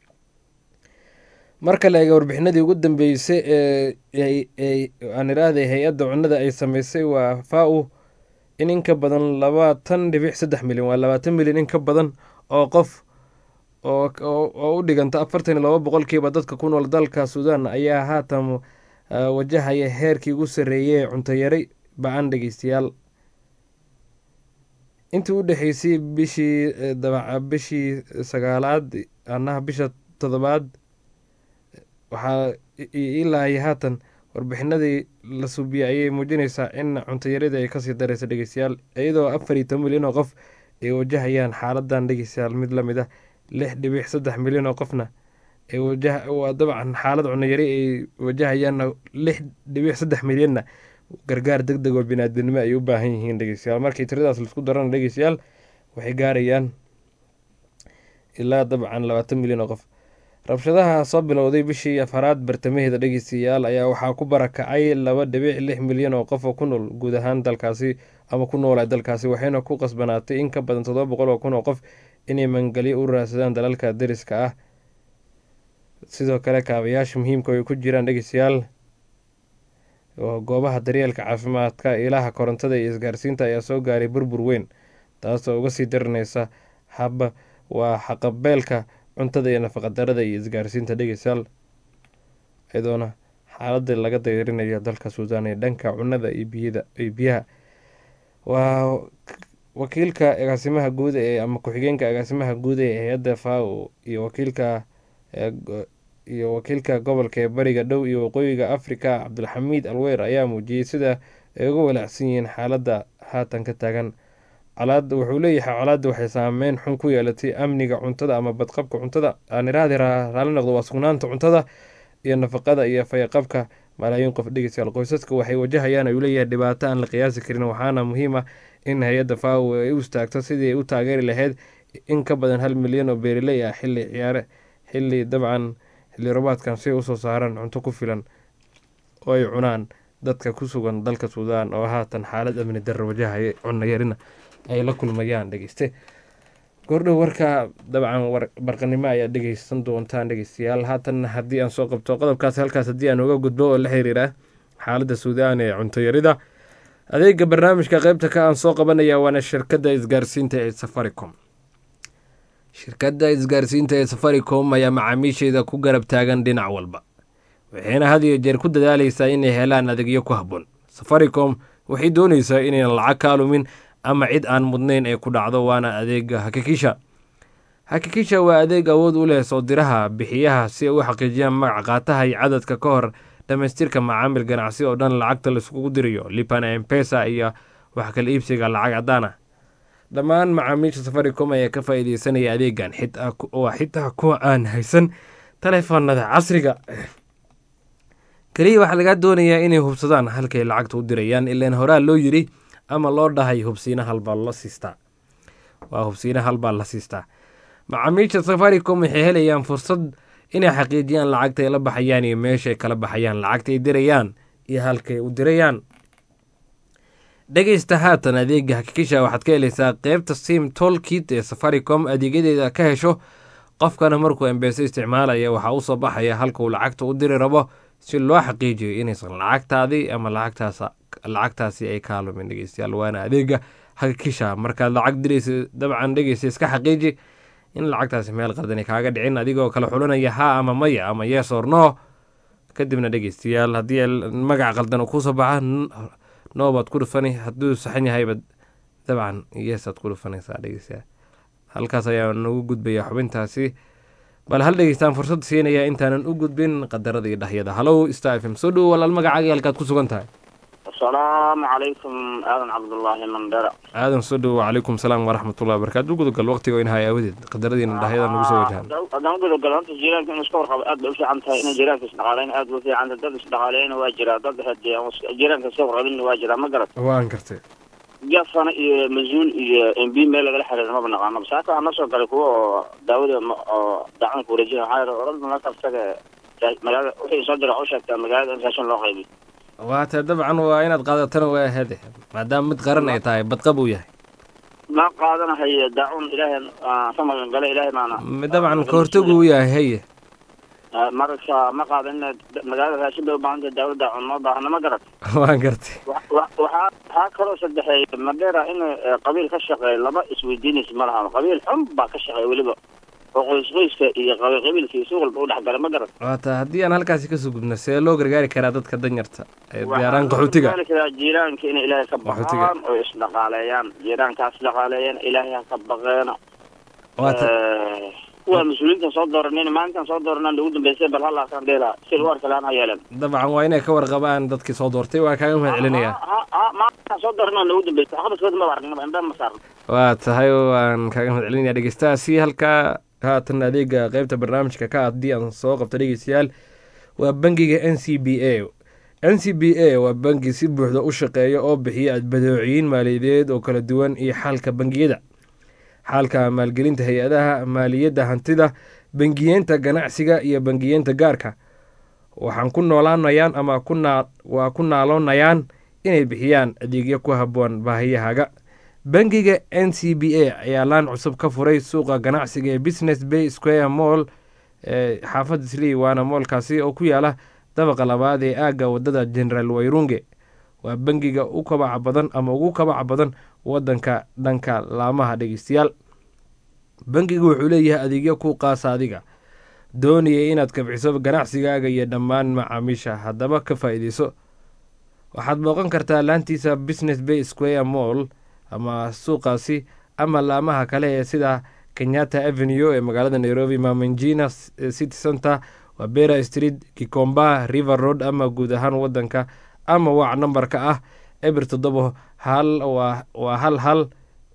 marka la eega warbixinadii ugu dambeysay ee aan iraahday hay-adda cunnada ay sameysay waa faa-u in in ka badan labaatan dhibic saddex milyan waa labaatan milyan in ka badan oo qof oo u dhiganta afartan iyo laba boqolkiiba dadka ku nool dalka suudaan ayaa haatan wajahaya heerkii ugu sarreeyay cunto yari ba-an dhegeystayaal intii u dhexeysay bishii bishii sagaalaad anaha bisha toddobaad waxaa ilaahay haatan warbixinadii la suubiyey ayay muujinaysaa in cuntoyaradii ay kasii dareysa dhegeystayaal iyadoo afar iyo toban milyan oo qof ay wajahayaan xaaladan dhegeystayaal mid lamid ah lix dhibic saddex milyan oo qofna waa dabcan xaalad cunayari ay wajahayaan lix dhibic saddex milyanna gargaar deg deg oo biniaadinimo ay u baahan yihiin dhegeystayaal markii tiradaas laisku darana dhegeystayaal waxay gaarayaan ilaa dabcan labaatan milyan oo qof rabshadaha soo bilowday bishii afaraad bartamaheeda dhegeystayaal ayaa waxaa ku barakacay laba dhibic lix milyan oo qof oo ku nool guud ahaan dalkaasi ama ku noola dalkaasi waxayna ku qasbanaatay in ka badan toddoba boqol oo kun oo qof inay mangelyo u raadsadaan dalalka dariska ah sidoo kale kaabayaasha muhiimka ay ku jiraan dhegeystayaal goobaha daryeelka caafimaadka ilaha korontada iyo isgaarsiinta ayaa soo gaaray burbur weyn taasoo uga sii daraneysa haba waa xaqabeelka cuntada iyo nafaqadarada iyo isgaarsiinta dhegeystayaal iyadoona xaaladda laga dayrinayo dalka suudaan ee dhanka cunada iyo biyada iyo biyaha waa wakiilka agaasimaha guud ee ama ku-xigeenka agaasimaha guud ee hay-adda fao iyo wakiilka iyo wakiilka gobolka ee bariga dhow iyo waqooyiga africa cabdulxamiid alweyr ayaa muujiyey sida ay uga walaacsan yihiin xaaladda haatan ka taagan colaad wuxuu leeyahay colaadda waxay saameyn xun ku yeelatay amniga cuntada ama badqabka cuntada aan iraahdi raali noqdo waa sugnaanta cuntada iyo nafaqada iyo fayaqabka malaayiin qof dhegeystayaal qoysaska waxay wajahayaan ayuu leeyahay dhibaato aan la qiyaasi karin waxaana muhiim ah in hay-adda fao ay u istaagto sidii ay u taageeri lahayd in ka badan hal milyan oo beeriley ah xilli ciyaare xilli dabcan xilli robaadkan si ay usoo saaraan cunto ku filan oo ay cunaan dadka ku sugan dalka suudaan oo haatan xaalad amni darro wajahaya cunayarina ay la kulmayaan dhegeyste goordhow warka dabcan barqanimo ayaa dhegeysan doontaan dhegeystayaal haatan haddii aan soo qabto qodobkaas halkaas haddii aan uga gudbo oo la xiriira xaaladda suudaan ee cuntoyarida adeega barnaamijka qeybta ka aan soo qabanaya waana shirkadda isgaarsiinta ee safaricom shirkadda isgaarsiinta ee safaricom ayaa macaamiisheeda ku garab taagan dhinac walba waxayna had iyo jeer ku dadaaleysaa inay helaan adeegyo ku habboon safaricom waxay dooneysaa inaynan lacag ka alumin ama cid aan mudnayn ay ku dhacdo waana adeega hakikisha hakikisha waa adeeg awood u leh soo diraha bixiyaha si ay u xaqiijiyaan magac qaataha iyo cadadka ka hor dhamaystirka macaamil ganacsi oo dhan lacagta laiskugu dirayo lipana empesa iyo wax kala iibsiga lacag caddaan ah dhammaan macaamiisha safaricom ayaa ka faa'iideysanaya adeegan waa xitaa kuwa aan haysan taleefanada casriga keliya waxaa lagaa doonayaa inay hubsadaan halkay lacagta u dirayaan ilaan horaa loo yiri ama loo dhahay hubsiina halbaa la siistaa waa hubsiina halbaa la siistaa macaamiisha safaricom waxay helayaan fursad inay xaqiijiyaan lacagta ay la baxayaan iyo meeshaay kala baxayaan lacagta ay dirayaan iyo halkay u dirayaan dhegeysta haatan adeega hakikisha waxaad ka helaysaa qeybta sim tolkit ee safaricom adeegyadeeda ka hesho qofkana markuu embeese isticmaalaya waxaa usoo baxaya halka uu lacagta u diri rabo si loo xaqiijiyo inaysan lacagtaadii ama lacagtaas lacagtaasi ay ka lumin dhegeystayaal waana adeega hakikisha markaad lacag diraysa dabcan dhegeysa iska xaqiiji in lacagtaasi meel qaldani kaaga dhicin adigoo kala xulanaya ha ama maya ama yes or no kadibna dhegeystayaal haddii magac qaldan uu kusoo baxa no baad ku dhufani hadduu saxan yahayba dabcan yesaad ku dhufanaysaa dhegeystayaal halkaas ayaa nagu gudbaya xubintaasi bal hal dhegeystaan fursad siinaya intaanan u gudbin qadarada iyo dhahyada halow star f m soo dhowo walaal magacaaga halkaad ku sugan tahay asalaamu calaykum aadan cabdullaahi mandera aadan soo dhowo wacalaykum salaam waraxmatullahi wabarakaatu u gudagal waqtiga in haya awadeed qadaradiina dhahyada nagu soo wajahan haddaan gudagalo horta jiiraanka in iska warqabo aad bay u fiican tahay in jiiraanka isdhaqaaleyn aad bay u fiican tahay dad isdhaqaaleeyna waa jiraa dad hadee jiiraanka iska warqabinna waa jiraa ma garat waan gartay gafana iyo mas-uul iyo m b meel lagala xiriira maba naqaano saaka waxaa noo soo galay kuwa oo daawada ma- oo dacanka wareejina waxaa yidhi oran marka isaga magaalada wixii soo dira u sheegtaa magaalada in raashin loo qaybiyo waata dabcan waa inaad qaadatana waa ahade maadaama mid qaran ay tahay badqab uu yahay ma qaadanahayo daacun ilaahay aan ka magan gala ilaahay baana mid dabcan ka hortag uu yahay haye Ah, marka ma qaadan magaalada raashin bay u baahan tahay daawada daacun ma baahna ma garat waan gartay wa- wa- waxaa waxaa kaloo saddexeeya madheera in eh, qabiil ka shaqeeya laba isweydiinaysa ma laha qabiil xun baa ka shaqeeya weliba oo qoys qoyska iyo qabiil qabiilka iyo si walba u dhexgala ma garat waata haddii aan halkaasi kasoo gudbno see loo gargaari karaa dadka danyarta ee diyaaraan qaxootiga Waxaan karaa jiiraanka inay ilaahay ka Qaxootiga. baqaan oo isdhaqaaleeyaan jiiraankaas dhaqaaleeyaan ilaahay ha ka baqeena waata Eh, kuwa mas-uuliyiinta soo dooranin maalintan soo dooranaan ugu dambeysay bal halaasaan dheela si lagu arka laan ha yeelan dabcan waa inay ka warqabaan dadkii soo doortay waa kaaga mahad celinaya ha ha maalintan soo dooranaan ugu dambeysay waxqabadkooda maba aragnaba indha ma saarno waa tahay waan kaaga mahad celinaya dhegeystahaasi halkaa haatan adeega qeybta barnaamijka ka haddii aan soo qabto dhegeystayaal waa bangiga n c b a n c b a waa bangi si buuxda u shaqeeya oo bixiya badeecooyin maaliyadeed oo kala duwan iyo xalka bangiyada xalka maalgelinta hay-adaha maaliyadda hantida bangiyeenta ganacsiga iyo bangiyeenta gaarka waxaan ku noolaanayaan ama ku naa waa ku naaloonayaan inay bixiyaan adeegyo ku habboon baahiyahaaga bangiga n c b a ayaa laan cusub ka furay suuqa ganacsiga ee business bay square mall ee xaafadda sley waana moolkaasi oo ku yaala dabaqa labaad ee aagga wadada general wayrunge waa bangiga u kabaca badan ama ugu kabaca badan wadanka dhanka laamaha dhegeystayaal bangigu wuxuu leeyahay adeegyo ku qaasa adiga doonaya inaad kabciso ganacsigaaga iyo dhammaan macaamiisha haddaba ka faa'iideyso waxaad booqan kartaa laantiisa business bay square mall ama suuqaasi ama laamaha kale ee sida kenyatta avenue ee magaalada nairobi mamanjina city center wabera street kikomba river road ama guud ahaan wadanka ama waac nambarka ah eber toddoba hal waa waa hal hal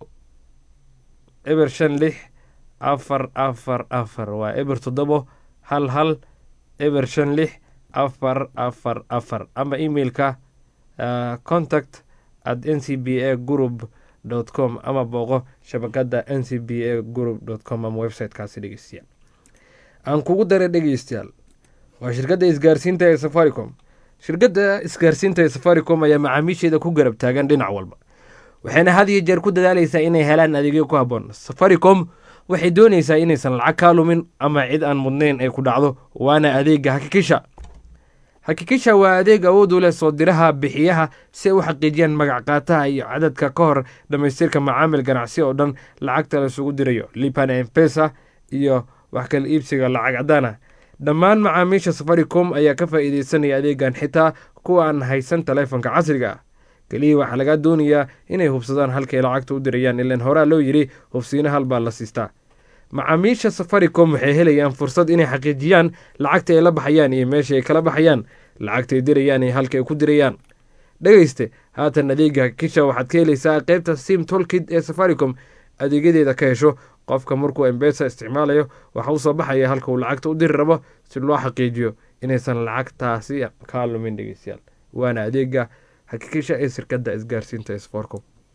eber shan lix afar afar afar waa eber toddobo hal hal eber shan lix afar afar afar ama emailka uh, contact at n c b a group dot com ama booqo shabakada n c b a group dot com ama websitekaasi dhegeystayaal aan kugu daray dhegeystayaal waa shirkadda isgaarsiinta ee safaricom shirkadda isgaarsiinta ee safaricom ayaa macaamiisheeda ku garab taagan dhinac walba waxayna had iyo jeer ku dadaaleysaa inay helaan adeegyo ku habboon safaricom waxay dooneysaa inaysan lacag kaa lumin ama cid aan mudnayn ay ku dhacdo waana adeega hakikisha hakikisha waa adeeg awood u leh soo diraha bixiyaha si ay u xaqiijiyaan magac qaataha iyo cadadka ka hor dhammaystirka macaamil ganacsi oo dhan lacagta la isugu dirayo lipana empesa iyo wax kala iibsiga lacag cadaan ah dhammaan macaamiisha safaricom ayaa ka faa'iideysanaya adeegan xitaa kuwa aan haysan taleefonka casriga ah keliya waxaa lagaa doonayaa inay hubsadaan halkay lacagta u dirayaan ilaan horaa loo yidhi hubsiina halbaa la siistaa macaamiisha safaricom waxay helayaan fursad inay xaqiijiyaan lacagta ay la baxayaan iyo meesha ay kala baxayaan lacagta ay dirayaan iyo halka ay ku dirayaan dhegeyste haatan adeega kisha waxaad ka helaysaa qeybta sim tolkid ee safaricom adeegyadeeda ka hesho qofka markuu embesa isticmaalayo waxa usoo baxaya halka uu lacagta u diri rabo si loo xaqiijiyo inaysan lacagtaasi kaa lumin dhegeystayaal waana adeega hakikisha ee shirkadda isgaarsiinta ee safaricom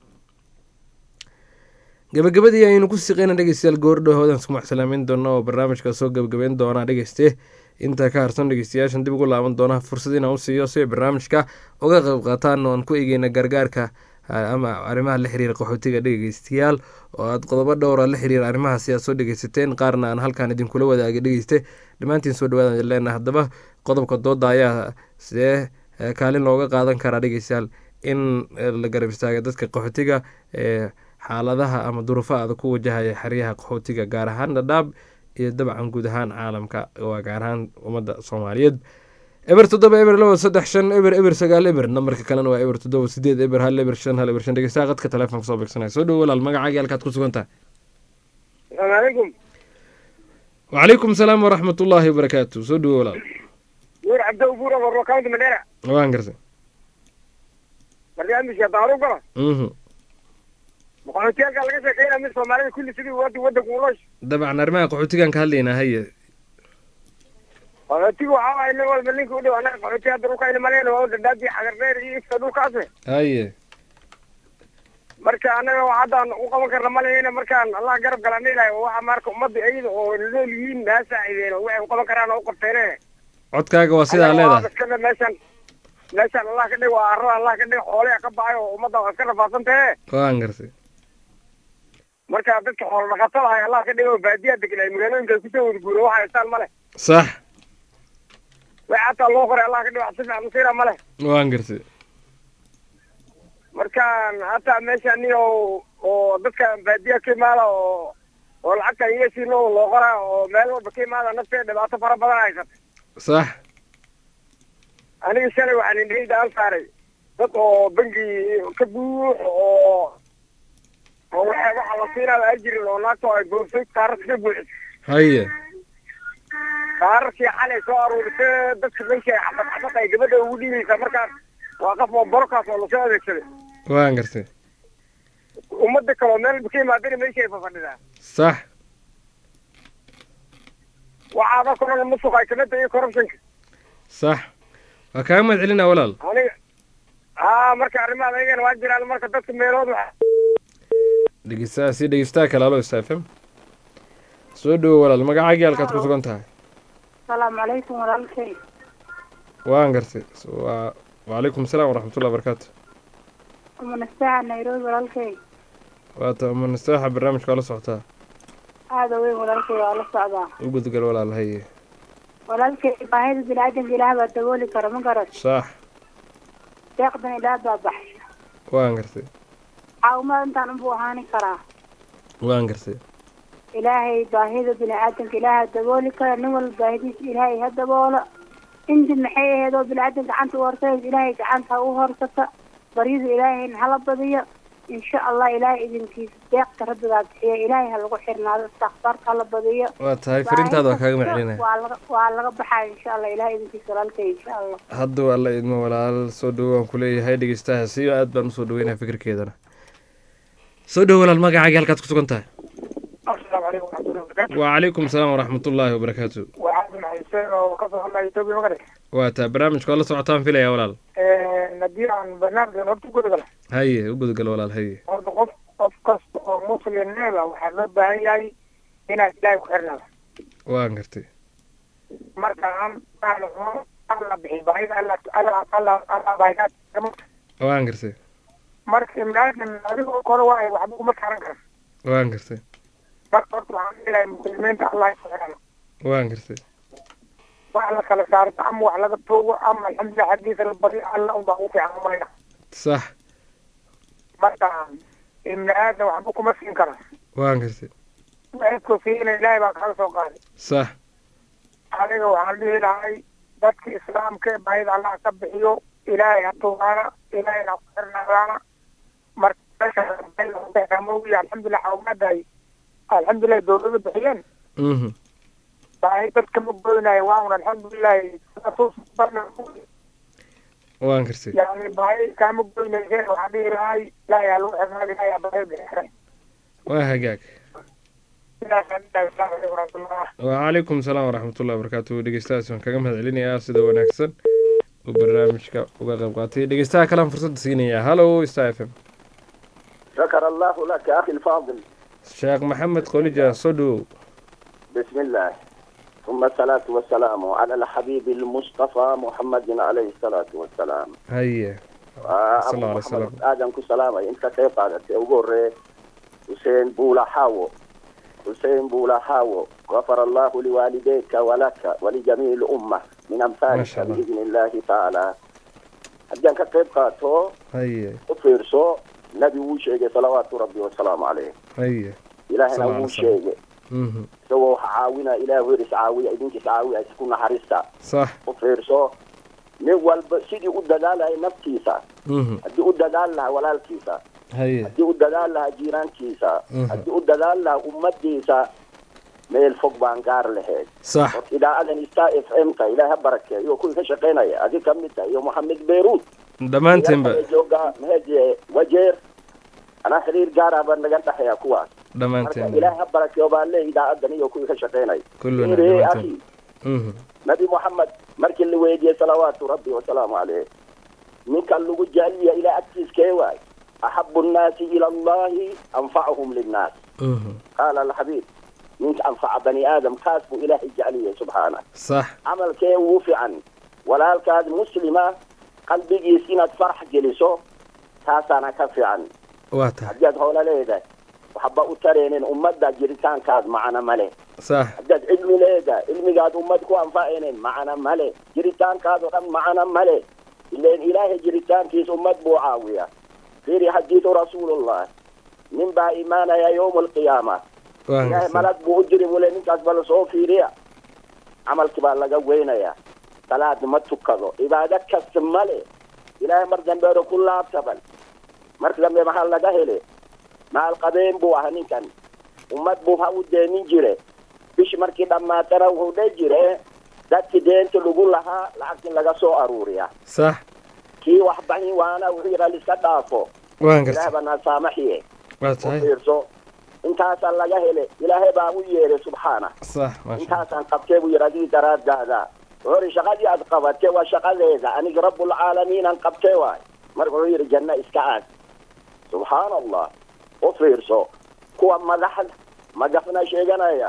gabagabadii aynu ku siqeyna dhegeystayaal goordhahoodan isku maxsalaameyn doona oo barnaamijka soo gabagabeyn doona dhegeyste intaa ka harsan dhegeystayaashan dib ugu laaban doona fursad inaan u siiyo si ay barnaamijka uga qayb qaataan oo aan ku egeyna gargaarka ama arrimaha la xiriira qaxootiga dhegeystayaal oo aad qodobo dhowra la xiriira arrimahaasi aad soo dhegeysateen qaarna aan halkaan idinkula wadaagay dhegeyste dhammaantiin soo dhawaada leena haddaba qodobka dooda ayaa sidee kaalin looga qaadan karaa dhegeystayaal in la garab istaaga dadka qaxootiga ee xaaladaha ama duruufa adag ku wajahaya xeryaha qaxootiga gaar ahaan dhadhaab iyo dabcan guud ahaan caalamka waa gaar ahaan ummadda soomaaliyeed eber toddoba eber labo saddex shan eber eber sagaal eber nambarka kalena waa eber toddoba sideed eber hal eber shan hal eber shan dhegeystaha qadka telefoonka soo beegsanaya soo dhowo walaal magacaagii halkaad ku sugan tahay asalaamu calaykum wacalaykum salaam waraxmat ullaahi wabarakaatu soo dhowo walaal nuur cabdo ubuura warro county mandera waan gartay barnaamijka haddaan u galo mhm qaxootiyaalka laga sheekeynaya mid soomaalida kulli sidii wadi wadanku uloosh dabcan arrimaha qaxootigan ka hadlaynaa haye qaxootiga waxaa waaye nin walba ninka u dhow anaga qaxooti hadda dhulka ayna malayna waa dhadhaadii xagardheer iyo ifta dhulkaase haye marka anaga wax haddaan u qaban karna malayna markaan allah garab galaan ilahay waxa marka ummadda iyada oo nool yihiin haa saacideen oo waxay u qaban karaan oo u qabteene codkaaga waa sidaa leedahay iskada meeshan meeshan allah ka dhig waa arada allah ka dhig xoolea ka baxay oo ummadda waa iska rafaadsan tahe waan gartay marka dadka xoolo dhaqatada ahay allah ka dhig oo baadiyaa degan ay magaalooyinka ay kusoo wada guura waxa haystaan male sax wax hataa loo qoray allah ka dhig wax si fiican usiina male waan gartay markaan hataa meesha nin oo oo dadka baadiya ka imaada oo oo lacagta iyasiino loo qoraa oo meel walba ka imaada nafteeda dhibaato fara badan haysata sax aniga shalay waxaan indhahayda aan saaray dad oo bangi ka buux oo oo waxa waxa la siinaaba aan jirin oo naagta ay boorsay kaararka ka buuxis haye kaararkii xalay soo aruurisay dadka meesha ay xabad xabad ay gabadha ugu dhiibaysaa markaas waa qof oo borokaas oo lasoo adeegsaday waan gartay ummadda kaloo meel ka imaadana meesha ay fafadhidaa sax waxaada kulana musuq ay kamid tahay corruptionka sax waa kaaga mahad celinaa walaal aniga haa marka arrimaha ayagana waa jiraan marka dadka meelood waxa dhegeystaha si dhegeystaha kale alo sta f m soo dhowo walaal magacaagii halkaad ku sugan tahay asalaamu calaykum walaalkay waan gartay waa wacalaykum asalaam waraxmatullah barakaatu umanastaaxa nairobi walaalkay waata umanastaaxa barnaamijka waa la socotaa aada weyn walaalkay waa la socdaa u gudgal walaal haye walaalkay baahida bini-aadanka ilaah baa dabooli kara ma garat sax deeqdan ilaah baa baxsha waan gartay caawimada intaan unbuu ahaani karaa waan gartay ilaahay baahida bini-aadanka ilaaha dabooli kara nin walba baahidiisa ilaahay ha daboolo inti maxay ahayd oo bini-aadan gacanta u horsay ilaahay gacanta ha u horsata baryada ilaahayna hala badiyo insha allah ilaahay idinkiisa deeqta rabbigaa bixiya ilaahay ha lagu xirnaado istakfaarka hala badiyo waa tahay firintaada waa kaaga maclinaya waa laga waa laga baxaya insha allah ilaahay idinkiisa walaalkay insha allah hadda waa la idmo walaal soo dhowo waan kuleeyahay dhegeystaha si aad baan usoo dhaweynaya fikirkeedana soo dhowo walaal magacaagii halkaad ku sugan tahay asalaamu calaykum waraxmatullahi wabarakaatu wacalaykum asalaam waraxmatullaahi wabarakaatu waa cabdi maxayseen oo kasoo hadlaya etoobiya magare waa taa barnaamijka waa la socotaan filaya walaal haddii aan barnaamijkan horta gudagala haye u gudgal walaal haye horta qof qof kasta oo muslimeeda waxaa loo baahan yahay inaad ilaahay ku xirnaado waan gartay marka aan aan alla bixi baahida alla alla alla alla baahidaad waan gartay marka imaadan adigoo kore waa waxba kuma taaran karan waan gartay marka horta waxaan leeyahay muslimiinta allah ku xirana waan gartay wax la kala saarto ama wax laga toogo ama alxamdulilah xaggiisa la bari alla unbaa ugu fiican umayna sax marka ibni aadan waxba kuma siin kara waan gartay waxaydku siina ilaahay baa kaga soo qaaday sax aniga waxaan dhihi lahay dadka islaamka ee baahida allah ka bixiyo ilaahay ha tuugaana ilaahayna ha ku xirnaadaana marka meeshamogiya alxamdulilah xawmaadahay alxamdulilah dowlada bixiyeen mhm baahi dadka ma goynayo waan alxamdulilahi waan gartay yani baahi kaama goynayseen waxaan dhihi lahay ilaahay ha lagu xirnaada ilaahay ha baahi bixiray waa hagaag sidaasaan dhihi lahay asalaamu calaykum waraxmatullah wacalaykum asalaam waraxmatullahi wabarakaatu dhegeystahaas waan kaga mahad celinayaa sida wanaagsan uu barnaamijka uga qayb qaatay dhegeystaha kalean fursadda siinayaa hallo star f m شكر الله لك أخي الفاضل sheekh maxamed qolija soo dhowow بسم الله ثم الصلاة والسلام على الحبيب المصطفى محمد عليه الصلاة والسلام haye آه، صلى الله أبو عليه وسلم. محمد آدم كسلام أنت كيف قالت أقول حسين بولا حاو حسين بولا حاو غفر الله لوالديك ولك ولجميع الأمة من ما أمثالك شاء الله. بإذن الله تعالى أجانك كيف قاتو haye وفيرسو نبي وشيء صلوات ربي والسلام عليه haye إلهنا صلى الله عليه وشيء mhm isagoo wax caawina ilaah weris caawiya idinkiis caawiya isku naxariista sax u fiirso nin walba sidii u dadaalaya naftiisa mhm haddii u dadaal lahaa walaalkiisa haye haddii u dadaal lahaa jiiraankiisa Mhm. haddii u dadaal lahaa ummadiisa meel fog baan gaar lahayd sax horta idaacadan star f m ka ilaah ha barakeeyo kuwii ka shaqaynaya adi ka mid tahay iyo moxamed beyruud dhammaantiinba jooga meheje wajeer anaa xiriir gaara baa naga dhexeeya kuwaas marka dhammaantiin ilaahay ha barakeeyo baa le idaacadan iyo kuwii ka shaqeynay kulluna Fiiri, dhammaantiin akhi Mhm. nabi moxamed markii la weydiiyey salawaatu rabbi wasalaamu caleyh ninkan lagu jeceliya ilaa agtiiskee waay axabu nnaasi ila allahi anfacahum linnaas Mhm. qaala alxabiib ninka anfaca bani aadam kaas buu ilaahay jeceliyay subxaana sax camalkee ugu fiican walaalkaas muslima qalbigiis inaad farax geliso taasaana ka fiican waa tahay haddii aad hoola leedahay waxba u tareenin ummadda jiritaankaad macana male sax haddaad cilmi leedahay cilmigaad ummad ku anfacaynin macana male jiritaankaadoo dhan macana male ileen ilaahay jiritaankiis ummad buu caawiya fiiri xadiidu rasuulullah nin baa imaanaya yowma alqiyaama waa ilaahay gartay malag buu u jiri bule ninkaas bala soo fiiriya camalkii baa laga weynaya salaad ma tukado cibaado kasta male ilaahay mar dambeero ku laabtaban marka dambe maxaa laga hele maal qabeen buu ahaa ninkan ummad buu ha u deenin jire bishi markii dhammaatana wuxuu dhe jire dadkii deenta lagu lahaa lacagtii laga soo aruuriya sax kii wax baxin waana wuxuu yidhaa liska dhaafo waan gartay ilaah baa nasaamaxiye waa u tahay fiirso intaasaa laga hele ilaahay baa u yeeray subxaana sax maasha intaasaan qabtee buu yidhi adigii daraadaada wuxuu yidhi shaqadii aad qabatee waa shaqadeeda aniga rabbulcaalamiinaan qabtee waay marka wuxuu yidhi janno iska aad subxaan allah u fiirso kuwa madaxda magafna sheeganaya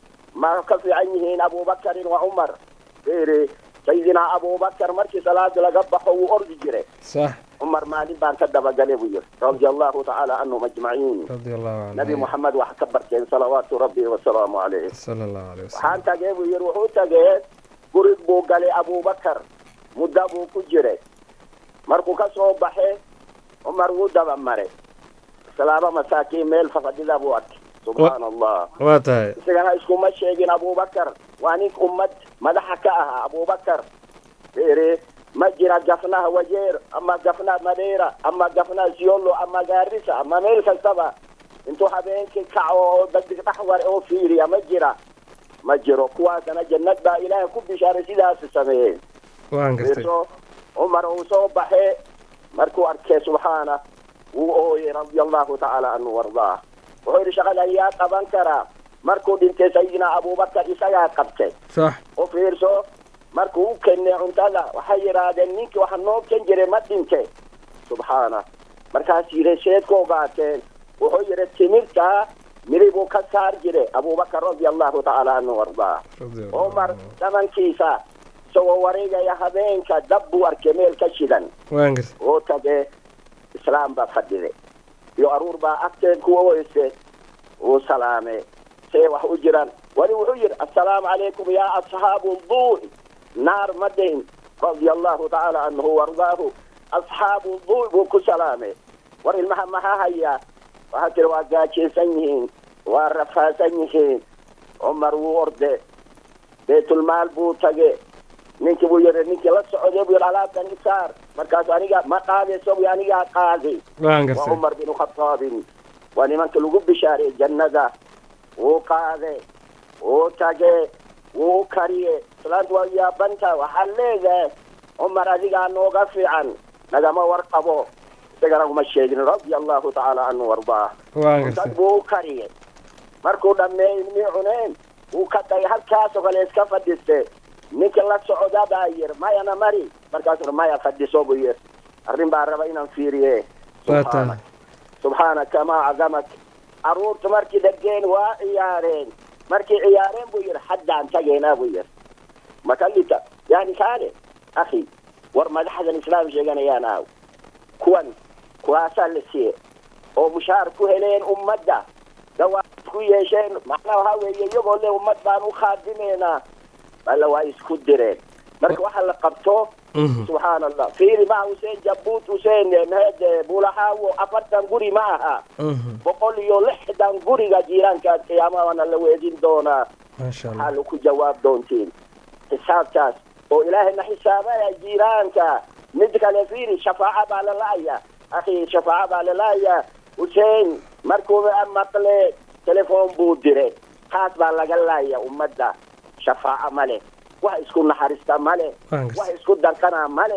ma ka fiican yihiin abubakarin wa cumar fiiri sayidinaa abubakar markii salaada laga baxo wuu ordi jiray sax cumar maalin baan ka dabagalay buu yidhi radia allahu tacaala canhum ajmaciin radia allahu canhu nabi moxamed wax ka barteen salawaatu rabbi wasalaamu calayh sala allahu alayh wasalam waxaan tagee buu yidhi wuxuu tagee gurig buu galay abubakar muddo buu ku jiray markuu ka soo baxay cumar wuu daba maray islaama masaakiin meel fafadhida buu arkay subxaana allah waa tahay isagana iskuma sheegin abubakar waa nin ummad madaxa ka ahaa abubakar fiiri ma jira gafnaha wajeer ama gafnaha madeira ama gafnaha siolo ama gaarisa ama meel kastaba intuu habeenkii kaco oo dadig dhaxwar oo fiiriya ma jira ma jiro kuwaasana jannad baa ilaahay ku bishaaray sidaas sameeyeen waan gartay fiirso cumar uu soo baxee markuu arkay subxaana wuu ooyey radia allahu tacaala canhu wardaa wuxuu yidhi shaqada yaa qaban karaa markuu dhintay sayidina abubakar isagaa qabtay sax u fiirso markuu u kennay cuntada waxay yidhaahdeen ninkii waxa noo ken jiray ma dhintay subxaana markaas yidhi seed ku ogaateen wuxuu yidhi timirta miri buu ka saar jiray abubakar radia allahu tacaala canhu wardaa cumar dhamankiisa isagoo wareegaya habeenka dab buu arkay meel ka shidan waan gartay oo tage islaam baa fadhiday iyo aruur baa agteen ku oyse uu salaame see wax u jiraan wali wuxuu yidhi assalaamu calaykum yaa asxaabu duu'i naar ma dhihin radia allahu tacaala canhu wardaahu asxaabu duu'i buu ku salaamay war ilmaha maxaa hayaa waxaa tiri waa gaajaysan yihiin waa rafaasan yihiin cumar wuu orde baytulmaal buu tage ninkii buu yidhi ninkii la socday buu yidhi alaabtan isaar markaas aniga ma qaadayso buu anigaa qaaday waan waa gartay cumar bin khataabin waa nimanka lagu bishaariyey jannada wuu qaade wuu tage wuu u kariye islaantu waa yaabanta waxaad leedahay cumar adigaa nooga fiican nagama warqabo isagana uma sheegin radia allahu tacaala canhu wardaa waan dad gartay buu u kariyey markuu dhammeeyey ilmii cuneen wuu ka tagay halkaasoo kale iska fadhiste ninka la socda baa yir mayana mari markaasuu maya fadhiso buu yir arrin baa raba inaan fiiriye waa tahay subxaanaka maa cadamak carruurta markii dhegeen waa ciyaareen markii ciyaareen buu yidhi haddaan tageynaa buu yidhi makalita yani kaale akhi war madaxdan islaam sheeganayaan aaw kuwan kuwaasaa la siiye oo mushaar ku heleen ummadda dawaad ku yeesheen macnaha waxaa weeye iyagoo le ummad baan u khaadimeynaa balla waa isku direen marka waxa la qabto subxaana allah fiiri ma huseen jabuut huseen mahede bulaxaawo afartan guri ma aha boqol iyo lixdan guriga jiiraankaas qiyaamahana la weedin doonaa maasha allah maxaa laku jawaab doontiin xisaabtaas oo ilaahayna xisaabaya jiiraanka mid kale fiiri shafaaca baa la la'aya akhi shafaaca baa la la'aya huseen markuu maqle telefoon buu diray taas baa laga laaya ummadda shafaaca male wax isku naxariista male Waan gartay. wax isku danqana male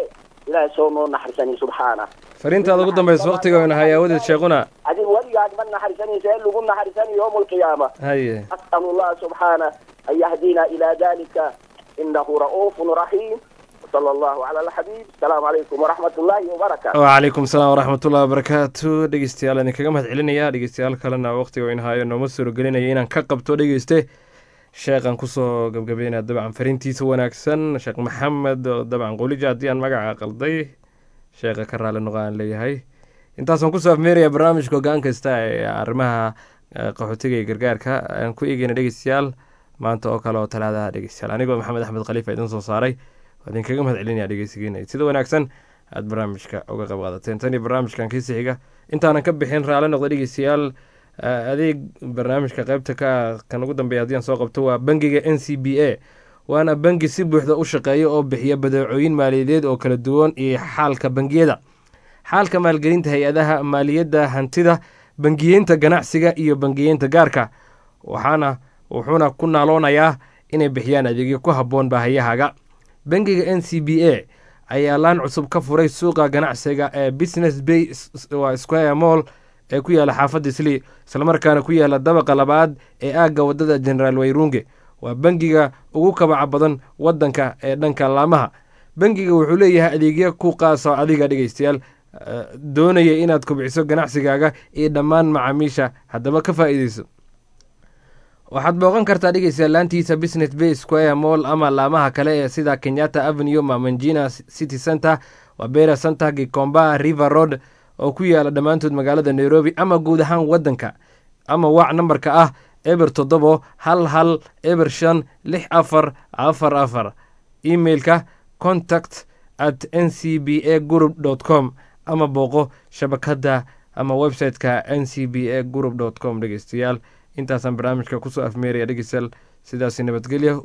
ilaahay soo noo naxarisanay subxaana fariintaada ugu dambaysa waqtiga wayna hay aawadeed sheekhuna adin weligaad ma naxarisanaysa in lagu naxarisanay yowma alqiyaama haye أسأل الله سبحانه أن يهدينا إلى ذلك إنه رؤوف رحيم وصلى الله على الحبيب السلام عليكم ورحمة الله وبركاته wcalaykum asalaam waraxmatullahi wabarakaatu dhegeystayaal idinkaga mahad celinaya dhegeystayaal kalena waqtiga wayn haayo nooma suuragelinaya inaan ka qabto dhegeyste sheekhan kusoo gabgabeynaya dabcan fariintiisa wanaagsan sheekh maxamed oo dabcan qulija haddii aan magaca qalday sheekha ka raali noqo aan leeyahay intaasaan kusoo afmeeraya barnaamijka hogaan kasta ee arrimaha eh, qaxootiga iyo gargaarka aan ku eegeyna dhegeystayaal maanta oo kale oo talaadaha dhegeystayaal anigoo maxamed axmed khaliifa idin soo saaray waa idinkaga mahad celinaya dhegeysigeena sida wanaagsan aad barnaamijka uga qayb qaadateen tan iyo barnaamijkan kiisi xiga intaanan ka bixin raali noqda dhegeystayaal eh, adeeg barnaamijka qaybta ka ah kan ugu dambeeya haddii aan soo qabto waa bangiga n c b a waana bangi si buuxda u shaqeeya oo bixiya badeecooyin maaliyadeed oo kala duwan iyo xaalka bangiyada xaalka maalgelinta hay-adaha maaliyadda hantida bangiyeynta ganacsiga iyo bangiyeynta gaarka waxaana wuxuuna ku naaloonayaa inay bixiyaan adeegyo ku habboon baahiyahaaga bangiga n c b a ayaa laan cusub ka furay suuqa ganacsiga ee business bay waa square mall ee ku yaala xaafadda sli islamarkaana ku yaala dabaqa labaad ee aagga wadada generaal wayrunge waa bangiga ugu kabaca badan wadanka ee dhanka laamaha bangiga wuxuu leeyahay adeegyo ku qaasa adiga dhegeystayaal eh, doonaya inaad kobciso ganacsigaaga iyo dhammaan macaamiisha haddaba ka faa'iideyso waxaad booqan kartaa dhegeystayaal laantiisa business bay square mall ama laamaha kale ee sida kenyatta avenue mamanjina city center wabera center gikomba river road oo ku yaala dhammaantood magaalada nairobi ama guud ahaan wadanka ama waac nambarka ah eber toddobo hal hal eber shan lix afar afar afar emailka contact at n c b a group dot com ama booqo shabakadda ama website-ka n c b a group dot com dhegeystayaal intaasaan barnaamijka kusoo afmeeraya dhegeystayaal sidaasi nabadgelyo